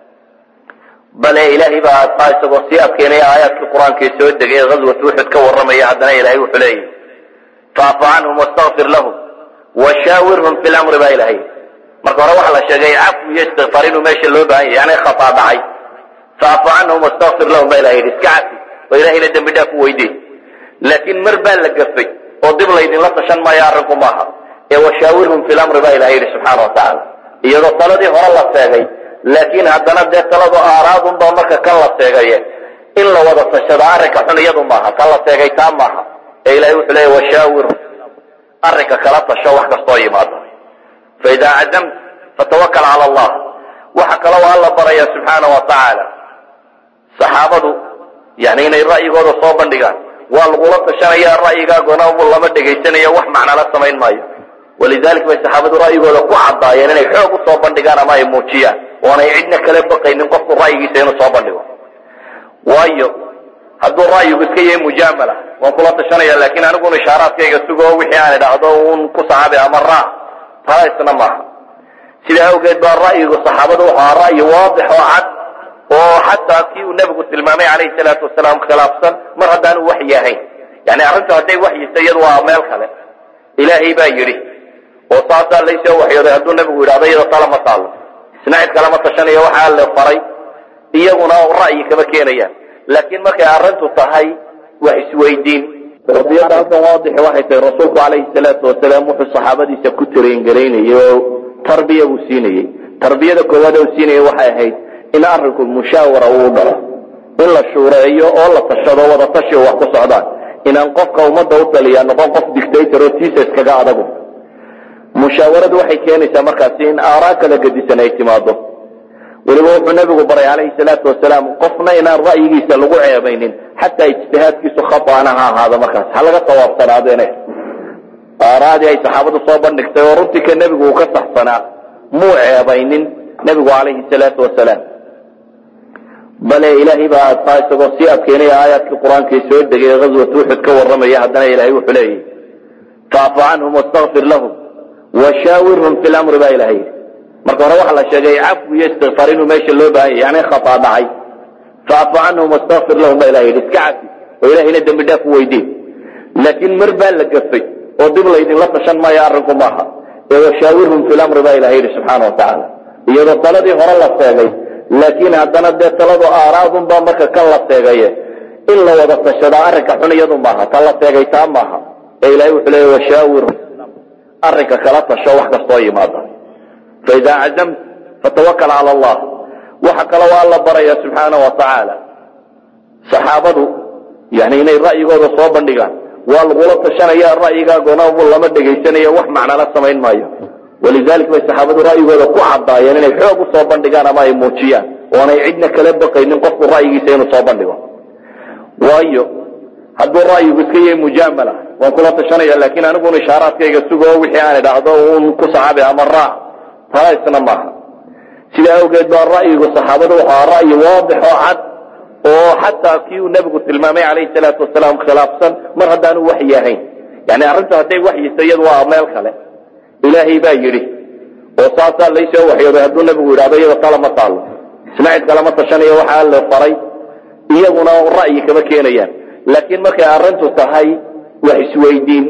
[SPEAKER 2] bale ilaahay baa taa isagoo sii adkeynaya aayaadkii qur-aankii soo degay ee ghaswat uxud ka warramaya haddana ilaahay wuxuu leeyahy faafu canhum wastakfir lahum washaawirhum fi lamri baa ilahay marka hore waxa la sheegay cafu iyo istikfaar inuu meesha loo baahan yahy yani khataa dhacay faafu canhum wastakfir lahum baa ilaha yidhi iska cafi oo ilahayna dembi dhaaf u weydiin laakiin mar baa la gafay oo dib laydinla tashan maayo arrinku maaha ee washaawirhum fi lamri baa ilaha yidhi subxaana wa tacaala iyadoo taladii hore la seegay laakiin haddana dee taladu aaraadunbaa marka kan la seegaye in la wada tashado arrinka xun iyadu maaha kan la seegay taa maaha ee ilahay wuxuu leeya washaawirhum arrinka kala tasho wax kastoo yimaado faidaa cazamt fatawakal cala allah waxa kaloo alla baraya subxaana wa tacaala saxaabadu yani inay ra'yigooda soo bandhigaan waa lagula tashanaya ra'yigaagona lama dhegaysanayo wax macnala samayn maayo walidalik bay saxaabadu ra'yigooda ku caddaayeen inay xoog u soo bandhigaan ama ay muujiyaan oonay cidna kale baqaynin qofku ra'yigiisa inuu soo bandhigo waayo hadduu ra'yigu iska yahay mujaamala waan kula tashanaya laakiin aniguna ishaaraadkayga sugo wixii aan idhaahdo un ku saxaabi ama raac taa isna maaha sidaa awgeed baa ra'yigu saxaabadu wuxuu ahaa ra'yi waadix oo cad oo xataa kii uu nebigu tilmaamay calayhi salaatu wasalaam khilaafsan mar haddaanu waxyi ahayn yani arrintu hadday waxyisa iyadu waa meel kale ilaahay baa yidhi oo saasaa laysoo waxyooday hadduu nebigu yidhahdo iyada tala ma taalo isna cid kalama tashanayo waxaa la faray iyaguna ra'yi kama keenayaan laakiin markay arrintu tahay wax isweydiin qadiyadda halkan waadixi waxay tahay rasuulku calayhi salaatu wasalaam wuxuu saxaabadiisa ku tareengareynayay oo tarbiya buu siinayey tarbiyada koowaad uu siinayay waxay ahayd in arrinku mushaawara uu dhalo in la shuureeyo oo la tashado wada tashiyo wax ku socdaan inaan qofka ummadda u taliyaa noqon qof dictator oo tiisa iskaga adagu mushaawaradu waxay keenaysaa markaasi in aaraa kala gedisan ay timaado weliba wuxuu nebigu baray calayhi salaatu wasalaam qofna inaan ra'yigiisa lagu ceebaynin xataa ijtihaadkiisu khataana ha ahaado markaas ha laga sawaabsanaadeene aaraadii ay saxaabadu soo bandhigtay oo runtii ka nebigu uu ka saxsanaa muu ceebaynin nebigu calayhi salaatu wasalaam bale ilaahay baa taa isagoo sii adkeynaya aayaadkii qur-aankii soo degay ghaswat uxud ka warramaya haddana ilaahay wuxuu leeyahy faafu canhum wastakfir lahum washaawirhum fi lamri baa ilaha yidhi marka hore waxaa la sheegay cafwi iyo istikfaar inuu meesha loo baahan yahy yani khataa dhacay faafu canhum wastakfir lahum baa ilaha yidhi iska cafi oo ilahayna dembi dhaaf u weydiin laakiin mar baa la gafay oo dib laydinla tashan maayo arrinku maaha ee washaawirhum fi lamri baa ilaha yidhi subxaana wa tacaala iyadoo taladii hore la seegay laakiin haddana dee taladu aaraadunbaa marka kan la seegaye in la wada tashadaa arrinka xun iyadu maaha ta la seegay taa maaha ee ilahay wuxuu leeya washaawirhum arrinka kala tasho wax kastoo yimaada faidaa cazamt fatawakal cala allah waxa kale waa alla baraya subxaana wa tacaala saxaabadu yani inay ra'yigooda soo bandhigaan waa lagula tashanaya ra'yigaagona lama dhegaysanayo wax macnala samayn maayo walidalik bay saxaabadu ra'yigooda ku caddaayeen inay xoog usoo bandhigaan ama ay muujiyaan oonay cidna kala baqaynin qofku ra'yigiisa inuu soo bandhigo waayo hadduu ra'yigu iska yahay mujaamala waan kula tashanaya laakiin aniguun ishaaraadkayga sugoo wixii aan idhaahdo uun ku saxaabi ama raac tala isna maaha sidaa awgeed baa ra'yigu saxaabadu wuxuu ahaa ra'yi waadix oo cad oo xataa kii uu nebigu tilmaamay calayhi salaatu wasalaam khilaafsan mar haddaanu waxyi ahayn yani arrintu hadday waxyisa iyadu waa meel kale ilaahay baa yidhi oo saasaa laysoo waxyooday hadduu nebigu yidhahdo iyada tala ma taalo isna cid kalama tashanayo waxaa la faray iyaguna ra'yi kama keenayaan laakiin markay arrintu tahay wax isweydiin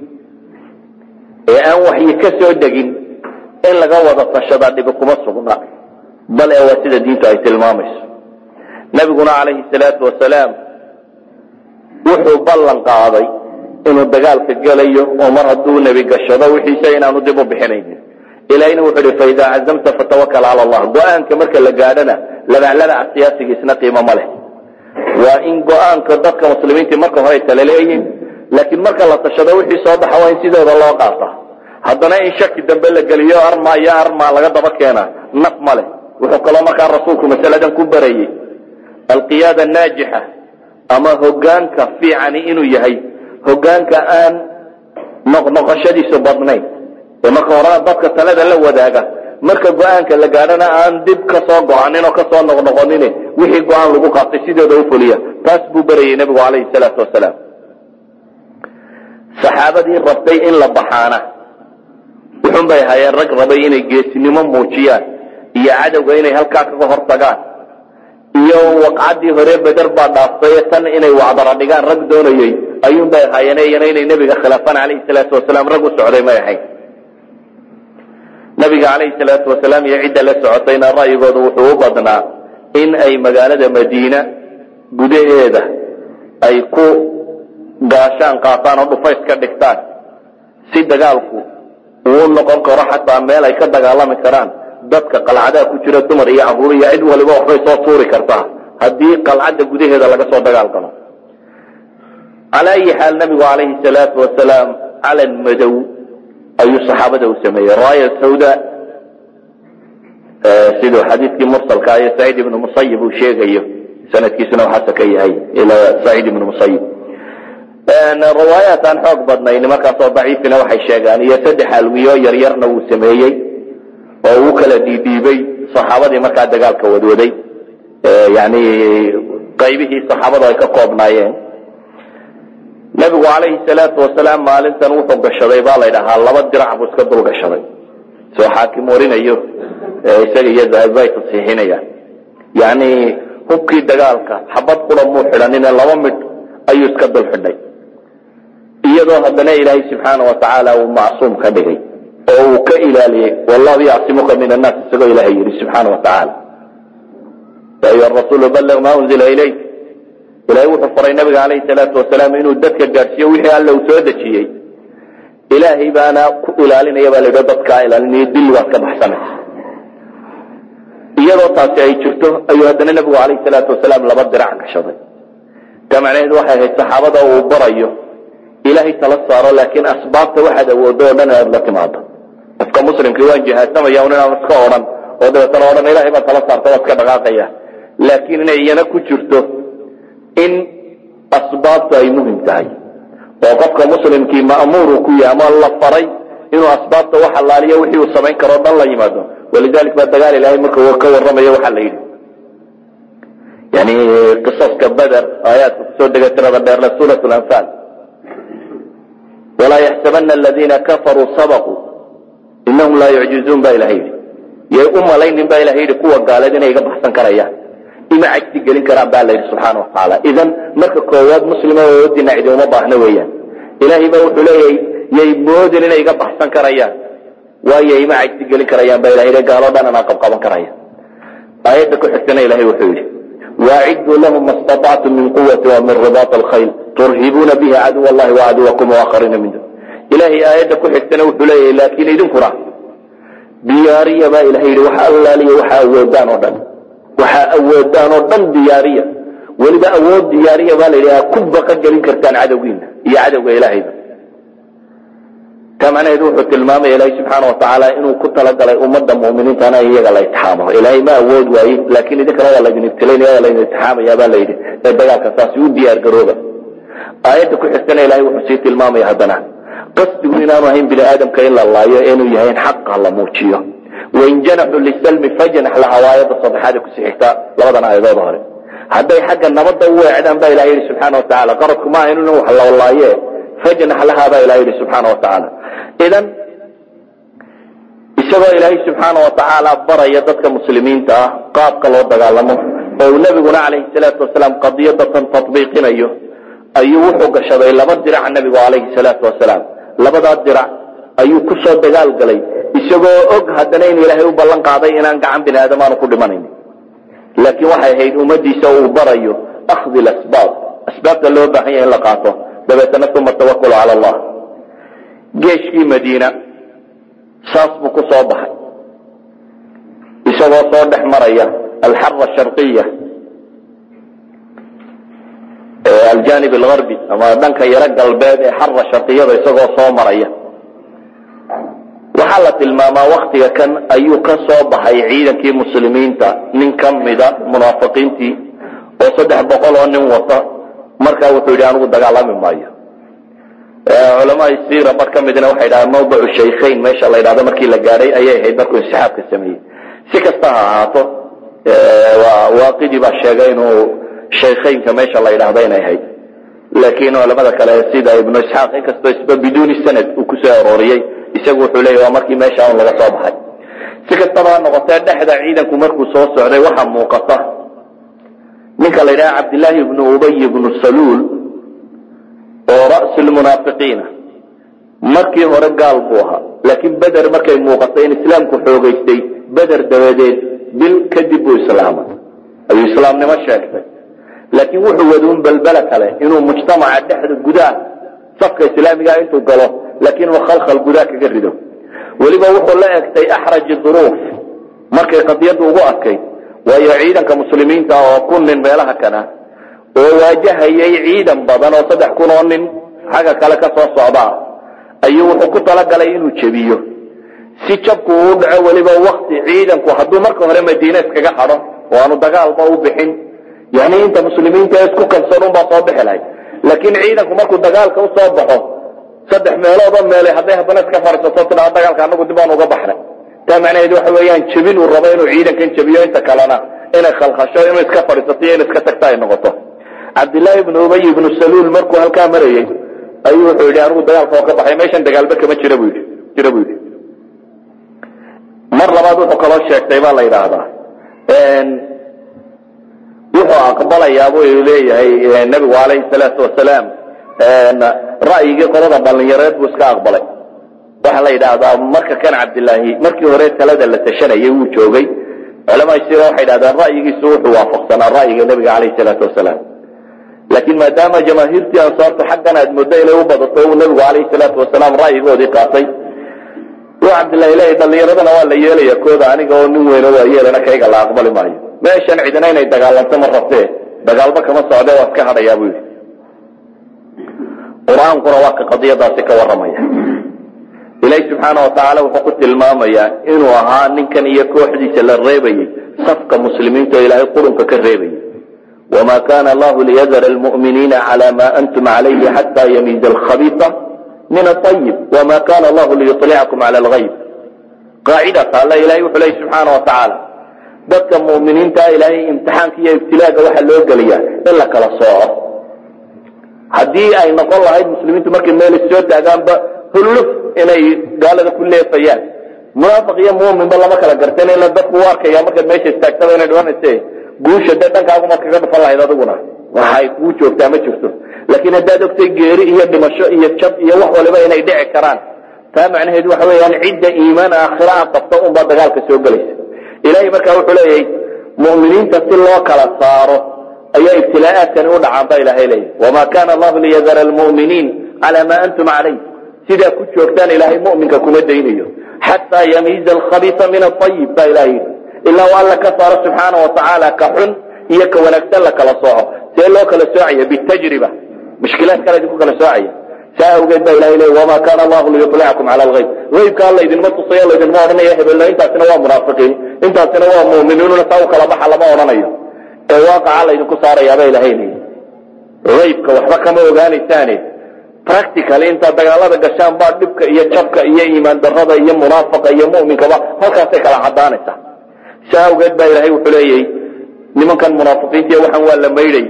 [SPEAKER 2] ee aan waxyi ka soo degin in laga wada tashadaa dhibi kuma sugna bal ee waa sida diintu ay tilmaamayso nebiguna calayhi salaatu wasalaam wuxuu ballan qaaday inuu dagaalka gelayo oo mar hadduu nebi gashado wixiisa inaanu dib u bixinaynin ilahina wuxuu ihi faidaa cazamta fatawakal cala allah go-aanka marka la gaadhana labaclabaca siyaasigiisna qiimo ma leh waa in go-aanka dadka muslimiintii marka hore tala leeyihin laakiin marka la tashado wixii soo baxa waa in sidooda loo qaata haddana in shaki dambe la geliyo arma iyo arma laga daba keena naf ma leh wuxuu kaloo markaa rasuulku masaladan ku barayey alqiyaada naajixa ama hogaanka fiicani inuu yahay hogaanka aan noqnoqoshadiisu badnayn ee marka horena dadka talada la wadaaga marka go-aanka la gaadhana aan dib ka soo go-anin oo kasoo noqnoqonin wixii go-aan lagu qaatay sidooda u fuliya taas buu berayey nebigu calayhi salaatu wasalaam saxaabadii rabtay in la baxaana wuxun bay ahaayeen rag rabay inay geesinimo muujiyaan iyo cadowga inay halkaa kaga hortagaan iyo waqcaddii hore beder baa dhaaftay tan inay wacdara dhigaan rag doonayey ayuun bay ahaayeen iyana inay nebiga khilaafaan calayhi salaatu wasalaam rag u socday may ahayn nabiga calayhi salaatu wasalaam iyo cidda la socotayna ra'yigooda wuxuu u badnaa in ay magaalada madiina gudaheeda ay ku gaashaan qaataan oo dhufays ka dhigtaan si dagaalku uu noqon karo xataa meel ay ka dagaalami karaan dadka qalcadaha ku jira dumar iyo caruur iyo cid waliba waxbay soo tuuri kartaa haddii qalcadda gudaheeda laga soo dagaal galo cala ayi xaal nabigu calayhi salaatu wasalaam calan madow ayuu saxaabada u sameeyey raaya sawda siduu xadiidkii mursalka iyo saciid ibnu musayib uu sheegayo sanadkiisuna waxaase ka yahay ilaa saciid ibnu musayib riwaayaat aan xoog badnayn markaasoo daciifina waxay sheegaan iyo saddex alwiyo yaryarna wuu sameeyey oo uu kala dhiidhiibay saxaabadii markaa dagaalka wadwaday yani qaybihii saxaabadu ay ka koobnaayeen nabigu calayhi salaatu wasalaam maalintan wuxuu gashaday baa la ydhahaa laba dirac buu iska dul gashaday soo xaakim warinayo isaga iyo zahabi ay tasiixinayaan yani hubkii dagaalka xabad qura muu xidhanine laba midh ayuu iska dul xidhay iyadoo haddana ilaahay subxaana watacaala uu macsuum ka dhigay oo uu ka ilaaliyey wallahu yacsimuka min annaas isagoo ilahay yidhi subxaana watacaala ya ayuha rasuulu balliq maa unzila ilayk ilahay wuxuu faray nabiga calayhi salaatu wasalaam inuu dadka gaadhsiiyo wixii alle uu soo dejiyey ilaahay baana ku ilaalinaya baa la yidhi dadkaa ilaalinaya dilli baad ka baxsanaysa iyadoo taasi ay jirto ayuu haddana nabigu calayhi salaatu wasalaam laba dirac gashaday ta macnaheedu waxay ahayd saxaabada uu barayo ilaahay tala saaro laakiin asbaabta waxaad awoodo o dhan inaad la timaado qofka muslimkii waan jihaasamaya un inaan iska odhan oo dabeetana odhan ilahay baa tala saarta waad ka dhaqaaqaya laakiin inay iyana ku jirto in asbaabtu ay muhim tahay oo qofka muslimkii ma'muuru ku yahay ama la faray inuu asbaabta wax allaaliyo wixii uu samayn karo o dhan la yimaado walidalik baa dagaal ilahay marka ka warramayo waxaa la yidhi yani qisaska beder aayaadka kusoo dega tirada dheerle suurat lanfaal walaa yaxsabana aladiina kafaruu sabaquu inahum laa yucjizuun baa ilahay yidhi yay u malaynin baa ilahay yidhi kuwa gaaleed inay iga baxsan karayaan ima cajsi gelin karaan baa la yidhi subxaana watacaala idan marka koowaad muslima oodina cidi uma baahna weeyaan ilaahay baa wuxuu leeyahay yay moodin inay iga baxsan karayaan waayo ima cajsi gelin karayaan baa ilahay yidhi gaaloo dhan anaa qabqaban karaya aayadda ku xigtana ilahay wuxuu yidhi waacidduu lahum ma statactum min quwati wa min ribaat alkhayl turhibuuna bihi caduw allahi wacaduwakum waakhariina min dun ilahay aayadda ku xigtana wuxuu leeyahay laakiin idinkuna diyaariya baa ilahay yidhi waxa allaaliya waxaa awoodaan oo dhan waxaa awoodaan oo dhan diyaariya weliba awood diyaariya baa la yidhi aa ku baqa gelin kartaan cadowgiina iyo cadowga ilaahayba taa macnaheedu wuxuu tilmaamaya ilaahay subxaana watacaala inuu ku talagalay ummadda mu'miniintana in iyaga la itixaamo ilaahay ma awood waaye laakiin idinkana waa laydin ibtilaynaya waa laydin itixaamaya baa la yidhi ee dagaalka saasi u diyaar garooba aayadda ku xigtana ilahay wuxuu sii tilmaamaya haddana qasdigu inaanu ahayn bini aadamka in la laayo inuu yahay in xaqa la muujiyo wain janaxuu lisalmi fajnax laha waa aayadda saddexaad kusii xigta labadan aayadood hore hadday xagga nabadda u weecdaan baa ilahay yidhi subxaana watacaala qaradku ma ahayn in wax la laaye fajnax laha baa ilahay yidhi subxaana watacaala idan isagoo ilaahay subxaana watacaala baraya dadka muslimiinta ah qaabka loo dagaalamo oo uu nebiguna calayhi salaatu wasalaam qadiyadatan tatbiiqinayo ayuu wuxuu gashaday laba dirac nebigu calayhi salaatu wasalaam labadaa dirac ayuu ku soo dagaal galay isagoo og haddana in ilaahay u ballan qaaday inaan gacan bini aadam aanu ku dhimanayn laakiin waxay ahayd ummadiisa uu barayo akhdi lasbaab asbaabta loo baahan yahay in la qaato dabeetana uma tawakul cala allah geeshkii madiina saas buu ku soo baxay isagoo soo dhex maraya alxara sharqiya aljanib algarbi ama dhanka yaro galbeed ee xara sharqiyada isagoo soo maraya waxaa la tilmaamaa waktiga kan ayuu ka soo baxay ciidankii muslimiinta nin ka mida munaafiqiintii oo saddex boqol oo nin wata markaa wuxuu yidhi anigu dagaalami maayo culamaa sira bar ka midna waxay dhahaan mawdicu shaykhayn meesha la ydhahdo markii la gaadhay ayay ahayd markuu insixaabka sameeyey si kasta ha ahaato waaqidii baa sheegay inuu shaykhaynka meesha la ydhahdo inay ahayd laakiin culamada kale sida ibnu isxaaq inkastoo isba biduuni sanad uu kusoo arooriyey isagu wuxuu leeya waa markii meesha un laga soo baxay si kastaba ha noqotee dhexda ciidanku markuu soo socday waxaa muuqata ninka la ydhaha cabdillaahi ibnu ubay ibnu saluul oo ra'su lmunaafiqiina markii hore gaal buu ahaa laakiin beder markay muuqatay in islaamku xoogaystay beder dabadeed bil kadib buu islaamay ayuu islaamnimo sheegtay laakiin wuxuu waduun balbela kale inuu mujtamaca dhexda gudaha safka islaamigaa intuu galo laakiin uu khalkhal gudaha kaga rido weliba wuxuu la egtay axraji duruuf markay qadiyaddu ugu adkayd waayo ciidanka muslimiinta oo kun nin meelaha kana oo waajahayay ciidan badan oo saddex kun oo nin xagga kale ka soo socdaa ayuu wuxuu ku talagalay inuu jebiyo si jabku uu dhaco weliba wakti ciidanku hadduu marka hore madiine iskaga hadho oo aanu dagaalba u bixin yani inta muslimiinta isku kalsoon unbaa soo bixi lahay laakiin ciidanku markuu dagaalka usoo baxo saddex meeloodoo meele hadday haddana iska fadhiisato tidhao dagaalka anagu dib aan uga baxnay taa macnaheedu waxa weeyaan jebin uu rabo inuu ciidankan jebiyo inta kalena inay khalkhasho inuu iska fadhiisato iyo in iska tagta ay noqoto cabdillaahi ibnu ubay ibnu saluul markuu halkaa marayey ayuu wuxuu yidhi anigu dagaalka oo ka baxay meeshan dagaalba kama jira buu yidhi jira buu yidhi mar labaad wuxuu kaloo sheegtay baa la yidhaahdaa wuxuu aqbalayaa buu leeyahay nebigu calayhi salaatu wasalaam ra'yigii qolada dhalinyareed buu iska aqbalay waxaa la yidhaahdaa marka kan cabdillaahi markii hore talada la tashanayay wuu joogay culamaa sira waxay yidhahdaan ra'yigiisu wuxuu waafaqsanaa ra'yiga nebiga calayhi salaatu wasalaam laakiin maadaama jamaahiirtii ansaarta xaggan aad muddo inay u badato uu nebigu calayhi salaatu wasalaam ra'yigoodii qaatay uu cabdillahi leeyahy dhalinyaradana waa la yeelaya kooda aniga oo nin weyno waa yeelana kayga la aqbali maayo meeshan cidina inay dagaalanto ma rabtee dagaalba kama socde waa iska hadhayaa buu yidhi qur-aankuna waa ka qadiyadaasi ka warramaya ilaahi subxaana watacaala wuxuu ku tilmaamayaa inuu ahaa ninkan iyo kooxdiisa la reebayey safka muslimiinta oo ilaahay qurunka ka reebayay wma kana allahu liyadara almu'miniina cala ma antum calayhi xata yamiiza alkhabiisa min aayib wma kana allahu liyulicakum cala algayb qaacidata alla ilahay wuxuu leeyay subxaana wa tacaala dadka mu'miniintaa ilaahay imtixaanka iyo ibtilaaga waxaa loo geliyaa in la kala sooco haddii ay noqon lahayd muslimiintu markay meel issoo taagaanba hulluf inay gaalada ku leefayaan munaafiq iyo muminba lama kala gartan ila dadku u arkaya markaad meesha istaagtaba inay dhimanayse guusha dee dhankaagu maad kaga dhufan lahayd adiguna waxay kuu joogtaa ma jirto laakiin haddaad ogtay geeri iyo dhimasho iyo jab iyo wax waliba inay dhici karaan taa macnaheedu waxa weeyaan cidda iimaan aakhira a qabta unbaa dagaalka soo gelaysa ilahay markaa wuxuu leeyahay mu'miniinta si loo kala saaro ayaa ibtilaa'aadkani u dhacaan ba ilahay leeyahy wama kana allahu liyadara almu'miniin cala ma antum calayh sidaa ku joogtaan ilaahay mu'minka kuma daynayo xataa yamiiza alkhabiisa min aayib baa ilahay yidhi ilaa u alla ka saaro subxaana wa tacaala ka xun iyo ka wanaagsan la kala sooco see loo kala soocaya bitajriba mushkilaad kala idinku kala soocaya saa awgeed baa ilahay leey wama kana allahu liyulicakum cala algayb aybka alla idinma tusayo laydinma odhanaya hebello intaasina waa munaafiqiin intaasina waa mu'miniinuna saa u kala baxa lama odhanayo ee waaqaca laydinku saarayaaba ilahay leeyi aybka waxba kama ogaanaysaane practically intaad dagaalada gashaan baa dhibka iyo jabka iyo iimaan darada iyo munaafaqa iyo mu'minkaba halkaasay kala cadaanaysaa saa awgeed baa ilahay wuxuu leeyahy nimankan munaafiqiintiiy waxaan waa la maydhay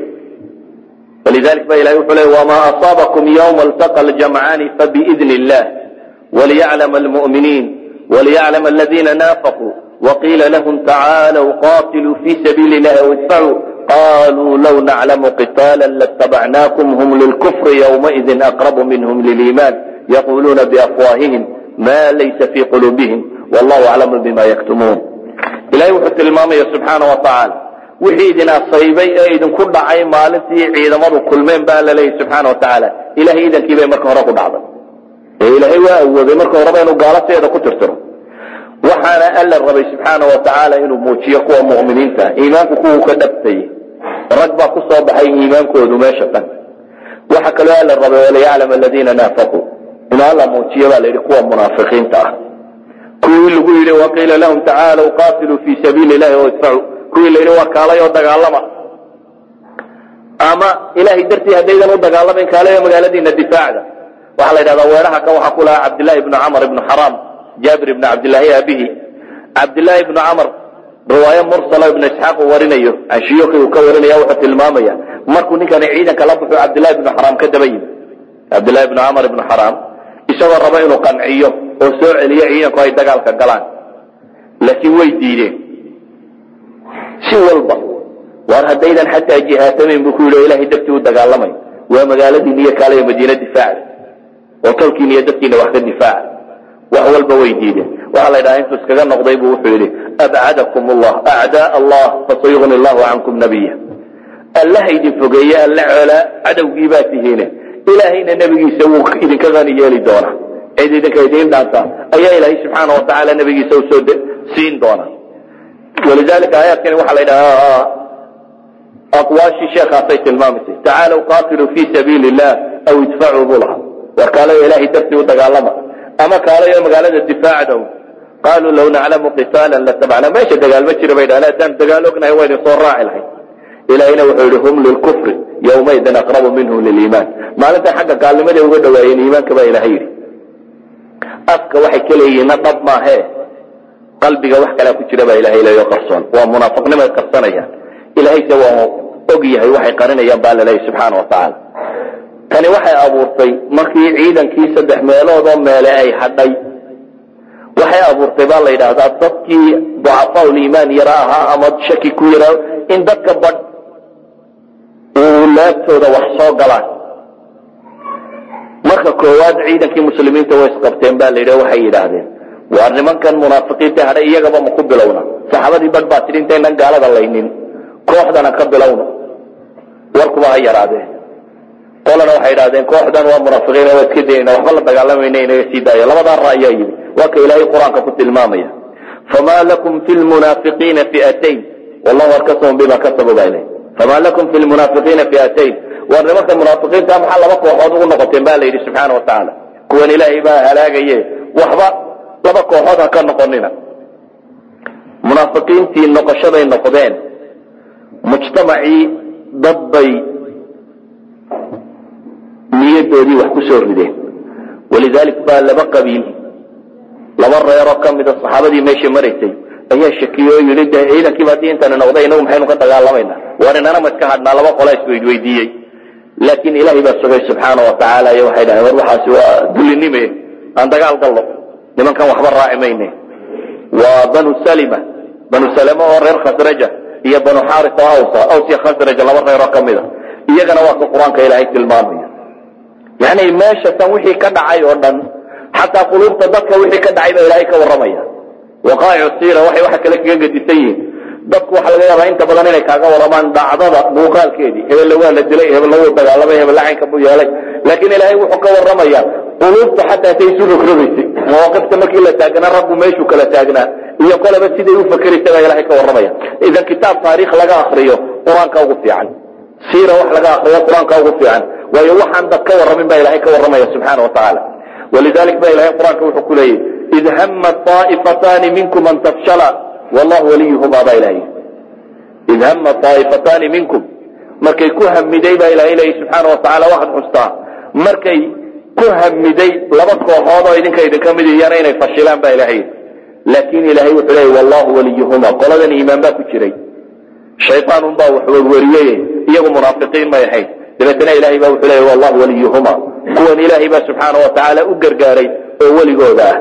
[SPEAKER 2] walidalik ba ilahay wuxuu leey wma asaabakum ywma altaqa ljamcaani fabiidni illah waliyaclama almu'miniin waliyaclama aladina naafaquu waqiila lahum tacaalow qatiluu fi sabiili illahi aw idfacuu qaluu low naclamu qitaala latabacnaakum hum lilkufri ywmaidin aqrabu minhum liliiman yaquluuna biafwaahihim ma laysa fi quluubihim wallahu aclamu bima yaktumuun ilahay wuxuu tilmaamaya subxaana wa tacaala wixii idin asaybay ee idinku dhacay maalintii ciidamadu kulmeen baa la leeyahy subxaana wa tacaala ilahay idankii bay marka hore ku dhacday ee ilaahay waa awooday marka horeba inuu gaalateeda ku tirtiro waxaana alla rabay subxaana wa tacaala inuu muujiyo kuwa mu'miniinta iimaanku kuwuu ka dhabtay rag baa ku soo baxay iimaankoodu meesha tan waxa kaloo alla rabay waliyaclam aladiina naafaquu inuu alla muujiyo baa la yidhi kuwa munaafiqiinta ah kuwii lagu yidhi waqiila lahum tacaalow qatiluu fi sabiili illahi o idfacuu kuwii la yidhi waa kaalay oo dagaalama ama ilahay dartii haddaydan u dagaalamayn kaalayo magaaladiina difaacda waxaa la yidhahdaa weeraha kan waxaa ku lahaa cabdillahi ibnu camr ibnu xaraam jaabir ibnu cabdillahi abihi cabdillahi ibnu camr riwaayo mursalo ibnu isxaaq uu warinayo can shiyuuki uu ka warinaya wuxuu tilmaamaya markuu ninkani ciidanka la buxu cabdillahi ibnu xaraam ka daba yimi cabdillahi ibnu camr ibnu xaraam isagoo raba inuu qanciyo oo soo celiyo ciidanku ay dagaalka galaan laakiin way diideen si walba waar haddaydan xataa jihaatamayn buu ku yidhi o ilahay dartii u dagaalamay waa magaaladiina iyo kaalayo madiina difaacda oo tolkiina iyo dadkiina wax ka difaaca wax walba way diideen waxaa la ydhaha intuu iskaga noqday buu wuxuu yidhi abcadakum allah acdaa allah fasayugni allahu cankum nabiya allaha idin fogeeye alla coolaa cadowgii baa tihiine ilaahayna nebigiisa wuu idinka qani yeeli doonaa cid idinka idiin dhaantaa ayaa ilaahay subxaana wa tacaala nebigiisa usoo siin doona walidalika aayaadkani waxaa la ydhahaa aqwaashii sheekhaasay tilmaamaysay tacaalow qatiluu fi sabiili illah aw idfacuu buu lahaa war kaalayo ilahay dartii u dagaalama ama kaalayo magaalada difaacdow qaaluu law naclamu qitaalan latabacna meesha dagaal ma jira bay dhahan haddaan dagaal ognahay waa idin soo raaci lahay ilahayna wuxuu yihi hum lilkufri yawmaidin aqrabu minhum liliimaan maalinta xagga gaalnimaday uga dhawaayeen iimaanka baa ilahay yidhi afka waxay ka leeyihiinna dhab maahee qalbiga wax kalaa ku jira baa ilahay leeyo qarsoon waa munaafiqnimay qarsanayaan ilahayse waa og yahay waxay qarinayaan baa laleeyahy subxaana wa tacaala tani waxay abuurtay markii ciidankii saddex meelood oo meele ay hadhay waxay abuurtay baa la yidhaahdaa dadkii ducafaa liimaan yara ahaa ama shaki ku yaraa in dadka badh uu laabtooda wax soo galaan marka koowaad ciidankii muslimiinta way isqabteen ba la yidhi waxay yidhaahdeen waar nimankan munaafiqiinta hadhay iyagaba ma ku bilowna saxaabadii badh baa tidhi intaynan gaalada laynin kooxdana ka bilowna warkuba ha yaraadeen qolana waxay idhahdeen kooxdan waa munaafiqiin waa iska daynayna waxba la dagaalamayna inaga sii daayo labadaa ra ayaa yimi waa ka ilaahay qur-aanka ku tilmaamaya fama lakum fi lmunaafiqiina fi'atayn wallahu arkasahum bima kasabu baa ilahy fama lakum fi lmunaafiqiina fi'atayn war nimanka munaafiqiinta maxaa laba kooxood ugu noqoteen ba la yidhi subxaana wa tacaala kuwan ilaahay baa halaagaye waxba laba kooxood ha ka noqonina munaafiqiintii noqoshaday noqdeen mujtamacii dad bay niyadoodii wax ku soo rideen walidalik baa laba qabiil laba reeroo ka mida saxaabadii meesha maraysay ayaa shakiye oo yidhi de ciidankiiba haddii intani noqday inagu maxaynu ka dagaalamayna war inana ma iska hadhnaa laba qola isweydweydiiyey laakiin ilaahay baa sugay subxaana wa tacaala iyo waxay dhahen war waxaasi waa dulinime aan dagaal gallo nimankan waxba raaci mayne waa banu salima banu salima oo reer khasraja iyo banu xaris oo awsa aws iyo khasraj laba reeroo ka mida iyagana waa ka qur-aanka ilaahay tilmaamaya yani meesha tan wixii ka dhacay oo dhan xataa quluubta dadka wixii ka dhacay baa ilaahay ka warramaya waqaa'icu siira waxay waxa kale kaga gedisan yihiin dadku waxa laga yaabaa inta badan inay kaaga warramaan dhacdada muuqaalkeedii hebelle waa la dilay hebelle wuu dagaalamay hebelle caynka buu yeelay laakiin ilaahay wuxuu ka warramaya quluubta xataa say isu rogrogaysay mawaaqifta markii la taagnaa rabbu meeshuu kala taagnaa iyo koleba siday u fakeraysa baa ilahay ka warramaya idan kitaab taariikh laga akriyo qur-aanka ugu fiican siira wax laga akriyo qur-aanka ugu fiican waayo waxaan dad ka warramin baa ilahay ka warramaya subxaana wa tacaala walidalik ba ilahay qur-aanka wuxuu ku leeyahy id hama طaa'ifataani minkum an tafshala wallahu waliyuhuma baa ilahay id hama طaa'ifataani minkum markay ku hamiday baa ilahay leeyahy subxaana wa tacala waxaad xustaa markay ku hamiday laba kooxood oo idinka idinka mid iyana inay fashilaan baa ilahay laakin ilahay wuxuu leeyay wallahu waliyuhuma qoladan iimaan baa ku jiray shayaan unbaa wax werweriyey iyagu munaafiqiin may ahayn dabeetna ilahay baa wuxuu leeyay wallahu waliyuhuma kuwan ilaahay baa subxaana wa tacaala u gargaaray oo weligooda ah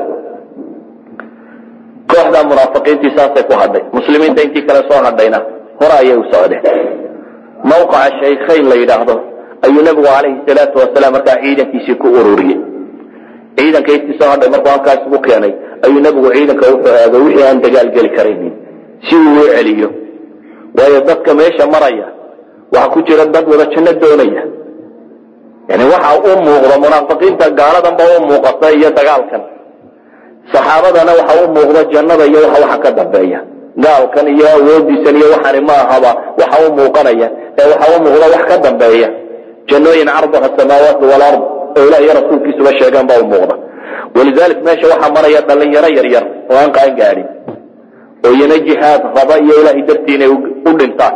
[SPEAKER 2] kooxdaa munaafiqiintii saasay ku hadhay muslimiinta intii kale soo hadhayna hore ayay u socdeen mawqaca shaykhayn la yidhaahdo ayuu nabigu calayhi salaatu wasalaam markaa ciidankiisii ku ururiyey ciidanka intii soo hadhay markuu halkaas ugu keenay ayuu nabigu ciidanka wuxuu eegay wixii aan dagaal geli karaynin si uu u celiyo waayo dadka meesha maraya waxaa ku jira dad wada janno doonaya yani waxa u muuqda munaafiqiinta gaaladanba u muuqata iyo dagaalkan saxaabadana waxa u muuqda jannada iyo waxa waxa ka dambeeya gaalkan iyo awoodiisan iyo waxani ma ahaba waxa u muuqanaya ee waxa u muuqda wax ka dambeeya jannooyin carduha samaawaati walard oo ilah iyo rasuulkiisuba sheegaan baa u muuqda walidalik meesha waxaa maraya dhalinyaro yaryar oo aan qaan gaadhin oo iyana jihaad raba iyo ilahay dartii inay u dhintaan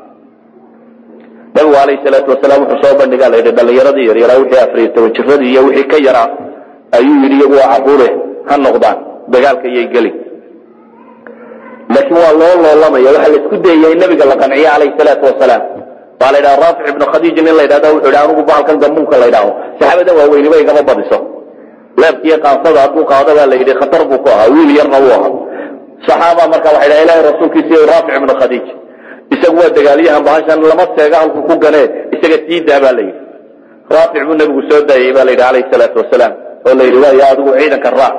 [SPEAKER 2] nabigu alayh salaatu wasalaam wuxuu soo bandhigaa la yidhi dhalinyaradii yaryaraa wixii afariyo toban jiradii iyo wixii ka yaraa ayuu yidhi iyagu waa caruure ha noqdaan dagaalka iyay gelin laakiin waa loo loolamaya waxaa la isku dayaya in nabiga la qanciye calayhi salaatu wasalaam baa la yidhaha raafic ibnu khadiij nin la yidhahda wuxuu yidhi anigu bahalkan gambuunka la yidhaaho saxaabadan waaweyniba igama badiso leebkiiyo qaansada hadduu qaado baa la yidhi khatar buu ku ahaa wiil yarna wuu ahaa saxaaba marka waxay dhaha ilahay rasuulkiisa raafic ibnu khadiij isagu waa dagaalyahan bahashan lama seega halku ku ganee isaga siidaa baa la yidhi raafic buu nabigu soo daayey baa la yidhi calayhi salaatu wasalaam oo la yidhi waaya adigu ciidanka raac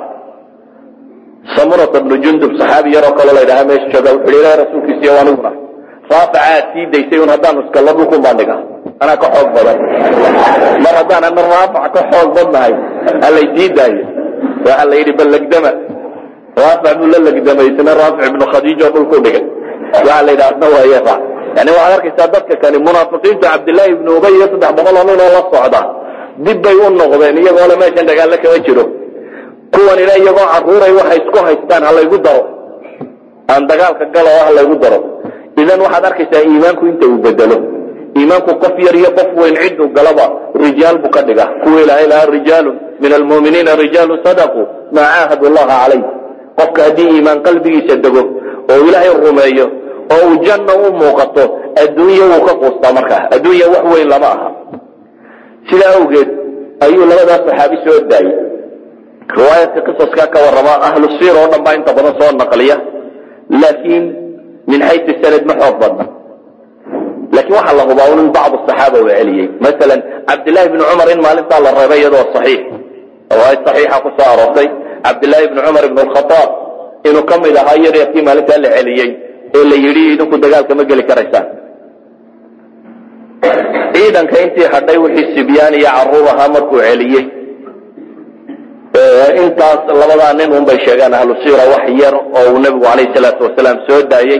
[SPEAKER 2] samurata bnu jundub saxaabi yaroo kaloo la yidhaha meesha jooga wuxuu yidhi ilahay rasuulkiisiiyo aniguna raafica aad sii daysay un haddaanu iskalla dhulkun baan dhigaa anaa ka xoog badan mar haddaan ana raafic ka xoog badnahay halay sii daayo waxa la yidhi bal legdama raafic buu la legdamay isna raafic ibnu khadiij oo dhulku dhigay waxa la yidhaha asna waaye raac yani waxaad arkaysaa dadka kani munaafiqiintu cabdillaahi ibnu ubay iyo saddex boqol oo nin oo la socda dib bay u noqdeen iyagoona meeshan dagaallo kama jiro kuwanina iyagoo caruuray waxay isku haystaan halaygu daro aan dagaalka galo oo halaygu daro idan waxaad arkaysaa iimaanku inta uu bedelo iimaanku qof yar iyo qof weyn ciduu galaba rijaal buu ka dhiga kuwa ilaahay lahaa rijaalun min almu'miniina rijaalun sadaquu maa caahadu allaha calayh qofka haddii iimaan qalbigiisa dego oo ilaahay rumeeyo oo uu janna u muuqato adduunya wuu ka quustaa markaa adduunya wax weyn lama aha sidaa awgeed ayuu labadaas saxaabi soo daayey riwaayadka qisaska ka warrama ahlu siir oo dhan baa inta badan soo naqliya laakiin min xaysu sanad ma xoog badna laakiin waxaa la hubaa un in bacdu saxaaba uu celiyey masalan cabdillahi bni cumar in maalintaa la reebay iyadoo saxiix riwaayad saxiixa ku soo aroortay cabdillahi bni cumar ibn alkhataab inuu ka mid ahaa yaryarkii maalintaa la celiyey ee la yidhi idinku dagaalka ma geli karaysaan ciidanka intii hadhay wixii sibyaan iyo caruur ahaa markuu celiyey intaas labadaa nin un bay sheegaan ahlu siira wax yar oo uu nebigu calayhi salaatu wasalaam soo daayey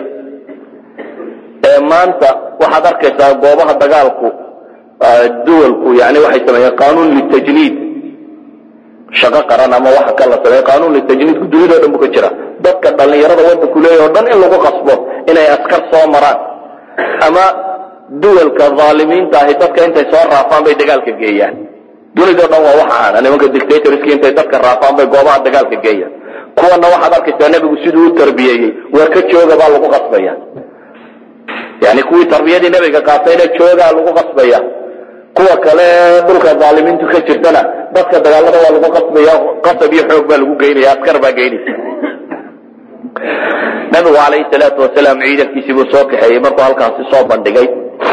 [SPEAKER 2] maanta waxaad arkaysaa goobaha dagaalku duwalku yani waxay sameeyeen qanuun litajniid shaqo qaran ama waxa ka la sameeye qanuun litajniidku dunidao dhan bu ka jira dadka dhallinyarada waddanku leeyahy o dhan in lagu qasbo inay askar soo maraan ama duwalka dhaalimiinta ahi dadka intay soo raafaan bay dagaalka geeyaan dunidao dhan waa waxa aana nimanka dictatorski intay dadka raafaan bay goobaha dagaalka geeyaan kuwana waxaad arkaysaa nebigu siduu u tarbiyeeyey waa ka jooga baa lagu qasbaya yani kuwii tarbiyadii nebiga qaatayna joogaa lagu qasbaya kuwa kale dhulka dhaalimiintu ka jirtana dadka dagaalada waa lagu qasbaya qasab iyo xoog baa lagu geynaya askar baa geynaysa nabigu calayhi salaatu wasalaam ciidankiisii buu soo kaxeeyey markuu halkaasi soo bandhigay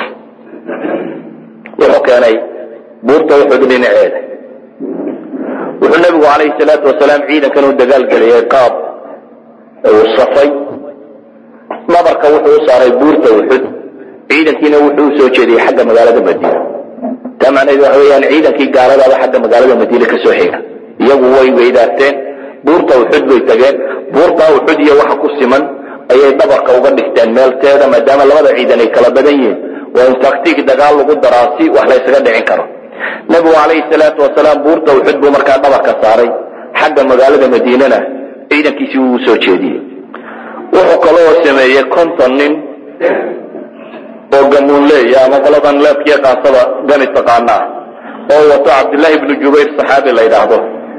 [SPEAKER 2] wuxuu keenay buurta uxud dhinaceeda wuxuu nabigu calayhi salaatu wasalaam ciidankan u dagaalgeliyey qaab uu safay dhabarka wuxuu u saaray buurta uxud ciidankiina wuxuu usoo jeediyey xagga magaalada madiina taa macnaheedu waxa weeyaan ciidankii gaaladaaba xagga magaalada madiine kasoo xiga iyagu way weydaarteen buurta uxud bay tageen buurta uxud iyo waxa ku siman ayay dhabarka uga dhigteen meelteeda maadaama labada ciidan ay kala badan yihiin waa in taktiik dagaal lagu daraa si wax la ysaga dhicin karo nabigu calayhi salaatu wasalaam buurta uxud buu markaa dhabarka saaray xagga magaalada madiinana ciidankiisii wuu soo jeediyey wuxuu kaloo sameeyey konton nin oo gamuunleeya ama qoladan leebkiyo qaasada gani taqaana ah oo wato cabdillaahi ibnu jubayr saxaabi la yidhaahdo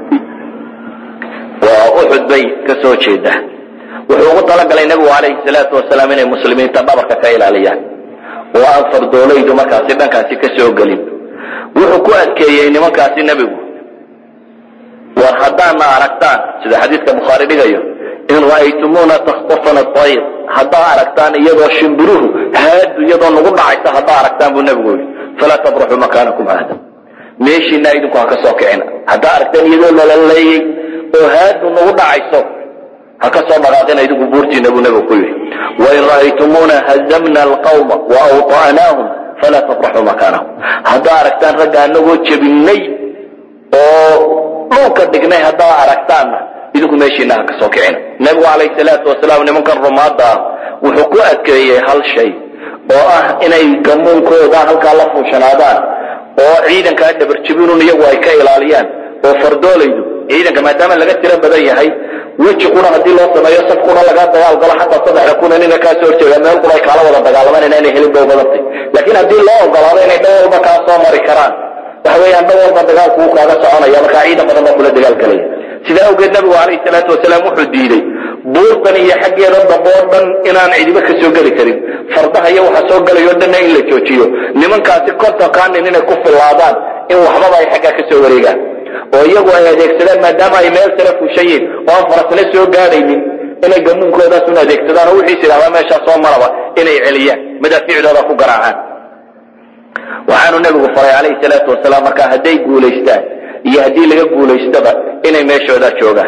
[SPEAKER 2] waa uxud bay ka soo jeeda wuxuu ugu talagalay nebigu calayhi salaatu wasalaam inay muslimiinta dhabarka ka ilaaliyaan oo aan fardoolaydu markaasi dhankaasi ka soo gelin wuxuu ku adkeeyey nimankaasi nebigu war haddaadna aragtaan sida xadiidka bukhaari dhigayo in ra'aytumuuna takhtafana ayr haddaa aragtaan iyadoo shimbiruhu haadu iyadoo nagu dhacaysa haddaa aragtaan buu nebigu yidhi falaa tabraxuu makaanakum haada meeshiina idinku ha ka soo kicina haddaa aragtaan iyadoo lalaleeyey oo haadu nagu dhacayso ha ka soo dhaqaaqina idinku buurtiina buu nebigu ku yidhi wain ra'aytumuuna hazamna alqawma wa awطa'naahum falaa tabraxuu makaanahum haddaa aragtaan ragga anagoo jebinay oo dhulka dhignay haddaa aragtaanna idinku meeshiina ha ka soo kicina nebigu calayhi salaatu wasalaam nimankan rumaadda ah wuxuu ku adkeeyey hal shay oo ah inay gamuunkooda halkaa la fuushanaadaan oo ciidankaa dhabarjibinun iyagu ay ka ilaaliyaan oo fardoolaydu ciidanka maadaama laga tiro badan yahay weji kuna haddii loo sameeyo saf kuna laga dagaal galo xataa saddexda kuna nina kaa soo horjeeda meel kuna ay kaala wada dagaalamaan inaanay helin bay badantay laakiin haddii loo ogolaado inay dhan walba kaa soo mari karaan waxa weeyaan dhan walba dagaalku wuu kaaga soconaya markaa ciidan badan baa kula dagaalgelaya sidaa awgeed nabigu calayhi salaatu wasalaam wuxuu diiday buurtan iyo xaggeeda dambe oo dhan inaan cidiba ka soo geli karin fardaha iyo waxa soo gelayo dhanna in la joojiyo nimankaasi kontonkaanin inay ku fillaadaan in waxbaba ay xaggaa ka soo wareegaan oo iyagu ay adeegsadaan maadaama ay meel sare fuushan yihin oo aan farasna soo gaadhaynin inay gamuunkoodaas un adeegsadaan oo wixiis idhahdaa meeshaa soo maraba inay celiyaan madaafiicdooda ku garaacaan waxaanu nebigu faray calayhi salaatu wasalaam markaa hadday guulaystaan iyo haddii laga guulaystaba inay meeshoodaa joogaan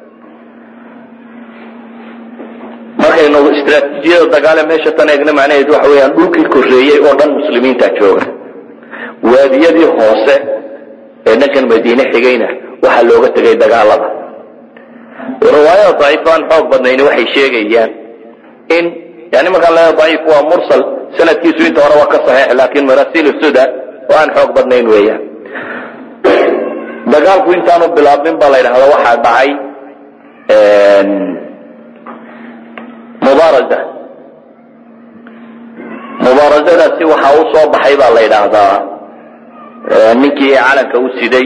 [SPEAKER 2] markaynu istraatiijiyada dagaale meesha tan eegna macnaheedu waxa weeyaan dhulkii korreeyey oo dhan muslimiinta jooga waadiyadii hoose ee dhankan madiine xigayna waxaa looga tegay dagaalada riwaayada daciifa aan xoog badnayni waxay sheegayaan in yani markaan leeya daciif waa mursal sanadkiisu inta hore waa ka saxiix laakiin marasiil suda oo aan xoog badnayn weeyaan dagaalku intaanu bilaabmin baa la yidhahda waxaa dhacay mubaaraza mubaarazadaasi waxaa u soo baxay baa la yidhaahdaa ninkii calanka u siday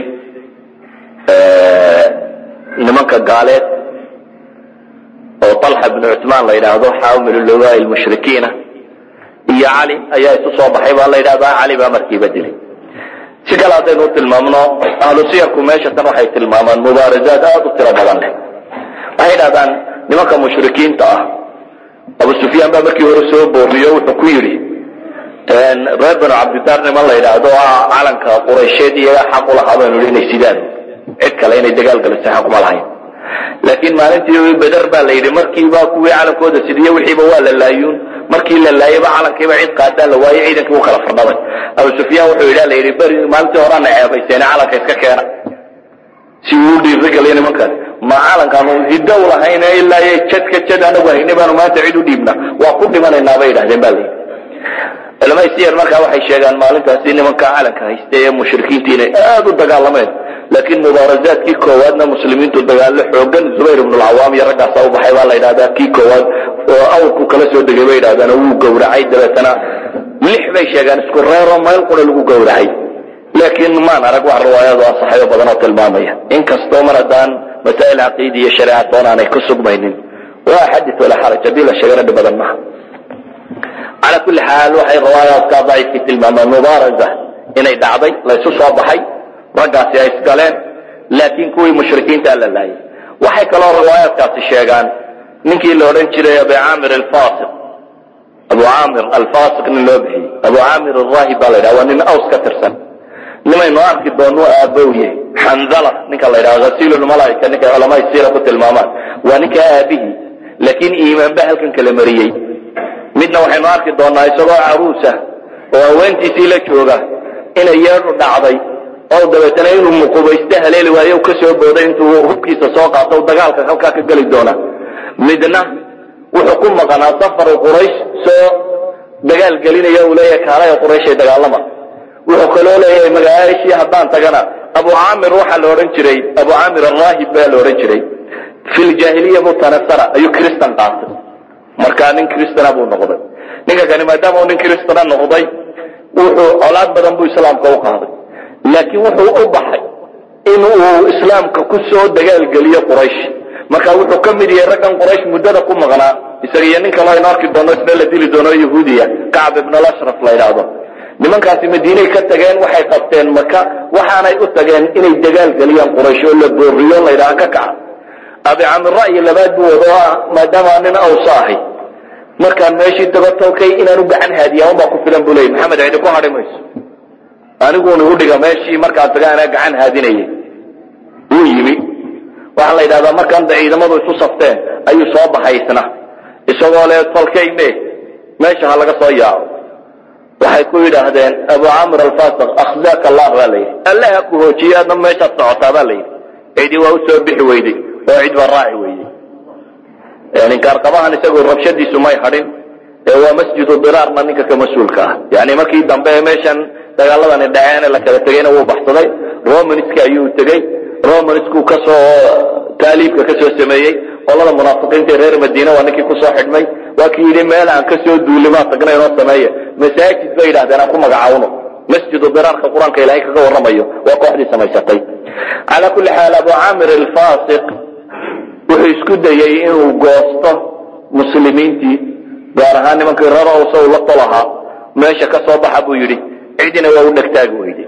[SPEAKER 2] nimanka gaaleed oo طalxa bnu cutmaan la yidhaahdo xaamil lugaa lmushrikiina iyo cali ayaa isu soo baxay baa la yidhahdaa cali baa markiiba dilay si kale haddaynu u tilmaamno ahlu siyarku meesha tan waxay tilmaamaan mubaarazaad aada u tiro badan leh waxay yidhahdaan nimanka mushrikiinta ah abu sufyaan baa markii hore soo booriyo wuxuu ku yidhi reer banu cabdidaar niman la yidhaahdo ah calanka quraysheed iyaga xaq u lahaa baynu inay sidaan cid kale inay dagaal galisay xaq uma lahayn laakiin maalintii beder baa la yidhi markiiba kuwii calankooda sidiye wixiiba waa la laayuun markii la laayayba calankiiba cid qaadaan la waayey ciidankii u kala fardhamay abu sufyaan wuxuu yidha la yidhi beri maalintii horaana ceebayseene calanka iska keena si uu dhiirigaliyo nimankan ma calankaanu hidow lahayne ilaa iyo jadka jad anagu haynay baanu maanta cid u dhiibna waa ku dhimanaynaa bay yidhahdeen ba layidhi culamada siyar markaa waxay sheegaan maalintaasi nimanka calanka haysta ee mushrikiinta inay aada u dagaalameen laakiin mubaarazaadkii koowaadna muslimiintu dagaallo xoogan zubayr ibnu lcawaam iyo raggaasa u baxay baa la yidhahdaa kii koowaad oo awrku kala soo degay bay yidhahdaan oo wuu gowracay dabeetana lix bay sheegaan isku reero meel qura lagu gowracay laakiin maan arag wax riwaayado asaxayo badan oo tilmaamaya inkastoo mar haddaan masaa'il caqiidi iyo shareeca toon aanay ku sugmaynin waa xadis walaa xaraj haddii la sheegana dhib badan maha cala kulli xaal waxay riwaayaadka daciifkii tilmaamaan mubaaraza inay dhacday laysu soo baxay raggaasi ay isgaleen laakiin kuwii mushrikiinta la laayay waxay kaloo riwaayaadkaasi sheegaan ninkii la odhan jiray abu caamir alfasiq abu caamir alfasiq nin loo bixiyey abu caamir alraahib baa la yidhaha waa nin aws ka tirsan nimaynu arki doonno aabbow yahay xandala ninka la yidhaha hasiilulmalaaika ninkay culamaa siira ku tilmaamaan waa ninka aabihii laakiin iimaan ba halkan kala mariyey midna waxaynu arki doonaa isagoo caruusa oo haweentiisii la jooga inay yeedhu dhacday oo dabeetana inuu muqubayste haleeli waayo ka soo booday intuu hubkiisa soo qaato dagaalka halkaa ka geli doona midna wuxuu ku maqanaa safaru quraysh soo dagaal gelinaya uu leeyahay kaalaya qurayshay dagaalama wuxuu kaloo leeyahay magaashii haddaan tagana abu caamir waxaa la odhan jiray abu caamir araahib baa la odhan jiray fi ljaahiliya mutanasara ayuu cristan qaatay markaa nin cristana buu noqday ninka kani maadaama uu nin cristana noqday wuxuu colaad badan buu islaamka u qaaday laakiin wuxuu u baxay in uu islaamka ku soo dagaalgeliyo quraysh marka wuxuu ka mid yahay raggan quraysh muddada ku maqnaa isaga iyo nin kaloo aynu arki doono isna la dili doono yahuudiya kacb ibn alashraf la yidhaahdo nimankaasi madiinay ka tageen waxay qabteen maka waxaanay u tageen inay dagaal geliyaan quraysh oo la booriyo la yidhaha ka kaca abi camir ra'yi labaad buu wado ah maadaama nin awsa ahay markaan meeshii tago tolkay inaan u gacan haadiya unbaa ku filan buu leeyay maxamed cidi ku hadhi mayso aniguuna u dhiga meeshii markaan taga anaa gacan haadinayay wuu yimi waxaa la yidhahdaa markaan da ciidamadu isu safteen ayuu soo baxay isna isagoo le tolkay me meesha ha laga soo yaaco waxay ku yidhaahdeen abu camir alfasiq akhzaaka allah baa la yidhi alle ha ku hoojiye adna meeshaad socotaa baa la yidhi cidi waa usoo bixi weyday oo cid baa raaci weydey ninkaarqabahan isagu rabshadiisu may hadhin ee waa masjidu diraarna ninka ka mas-uulka ah yani markii dambe meeshan dagaaladani dhaceene la kala tegeyna wuu baxsaday romanska ayuu tegey romansku kasoo taaliibka kasoo sameeyey qolada munaafiqiinta reer madiina waa ninkii kusoo xidhmay waa kii yidhi meel aan kasoo duulimaa tagna inoo sameeye masaajid bay yidhahdeen aan ku magacaawno masjidu diraarka qur-aanka ilaahay kaga warramayo waa kooxdii samaysatay calaa kulli xaal abu caamir alfasiq wuxuu isku dayey inuu goosto muslimiintii gaar ahaan nimankii reer awsa uu la tolahaa meesha ka soo baxa buu yidhi cidina waa u dhegtaagi weyday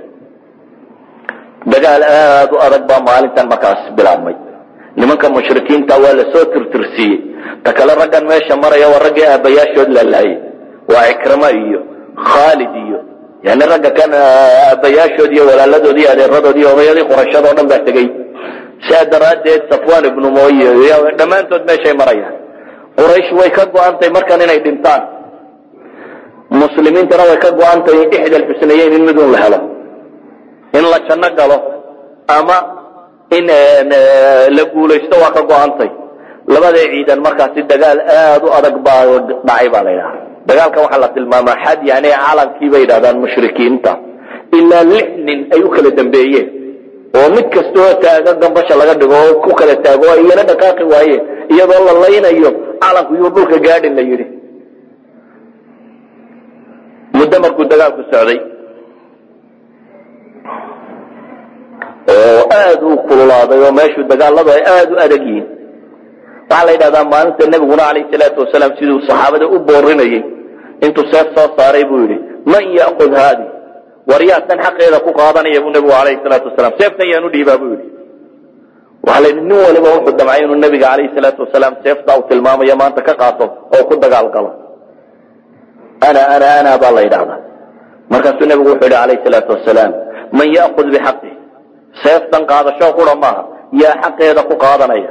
[SPEAKER 2] dagaal aad u adag baa maalintan markaas bilaabmay nimanka mushrikiinta waa lasoo tirtirsiiyey ta kale raggan meesha maraya waa raggii aabayaashood laalaayey waa cikrama iyo khaalid iyo yani ragga kan aabayaashood iyo walaaladood iyo adeeradood iyo odayadii qurashado dhan baa tegey saa daraaddeed safwan ibnu moye dhammaantood meeshay marayaan quraysh way ka go-antay markan inay dhintaan muslimiintana way ka go-antay ixda alxusnayeyn in midun la helo in la janno galo ama in la guulaysto waa ka go-antay labada ciidan markaasi dagaal aad u adag baa dhacay baa la yidhaha dagaalkan waxaa la tilmaamaa xad yani calankii bay yidhahdaan mushrikiinta ilaa lix nin ay u kala dambeeyeen oo mid kastoo taagan gambasha laga dhigo oo ku kala taago oo iyana dhaqaaqi waayeen iyadoo la laynayo calanku yuu dhulka gaadhin la yidhi muddo markuu dagaalku socday oo aad u kululaaday oo meeshu dagaaladu ay aad u adag yihiin waxaa la yidhahdaa maalinta nebiguna calayhi salaatu wasalaam siduu saxaabada u boorinayay intuu seef soo saaray buu yidhi man ya'kud haadi war yaa tan xaqeeda ku qaadanaya buu nebigu calayhi salaatu wasalaam seeftan yaan u dhiibaa buu yidhi waxaa la yidhi nin waliba wuxuu damcay inuu nebiga calayhi salaatu wasalaam seefta uu tilmaamayo maanta ka qaato oo ku dagaal galo ana ana ana baa la yidhahdaa markaasuu nebigu wuxuu yidhi calayhi salaatu wasalaam man ya'kud bixaqih seeftan qaadasho qura maaha yaa xaqeeda ku qaadanaya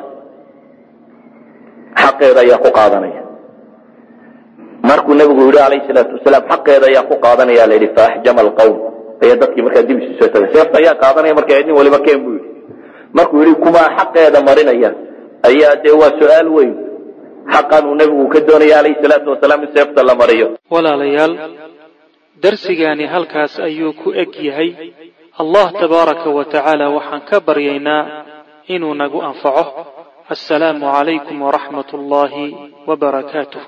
[SPEAKER 2] xaqeeda ayaa ku qaadanaya markuu nebigu yidhi calayhi salaatu wasalaam xaqeeda ayaa ku qaadanaya la yidhi faaxjama alqawm ayaa dadkii markaa dib isu soo tagay seefta ayaa qaadanaya markaa nin waliba keen buu yidhi markuu yidhi kumaa xaqeeda marinaya ayaa dee waa su-aal weyn xaqan uu nebigu ka doonaya calayhi salaatu wasalaam in seefta la mariyo
[SPEAKER 1] walaalayaal darsigaani halkaas ayuu ku eg yahay allah tabaaraka wa tacaala waxaan ka baryaynaa inuu nagu anfaco assalaamu calaykum waraxmat ullaahi wabarakaatuh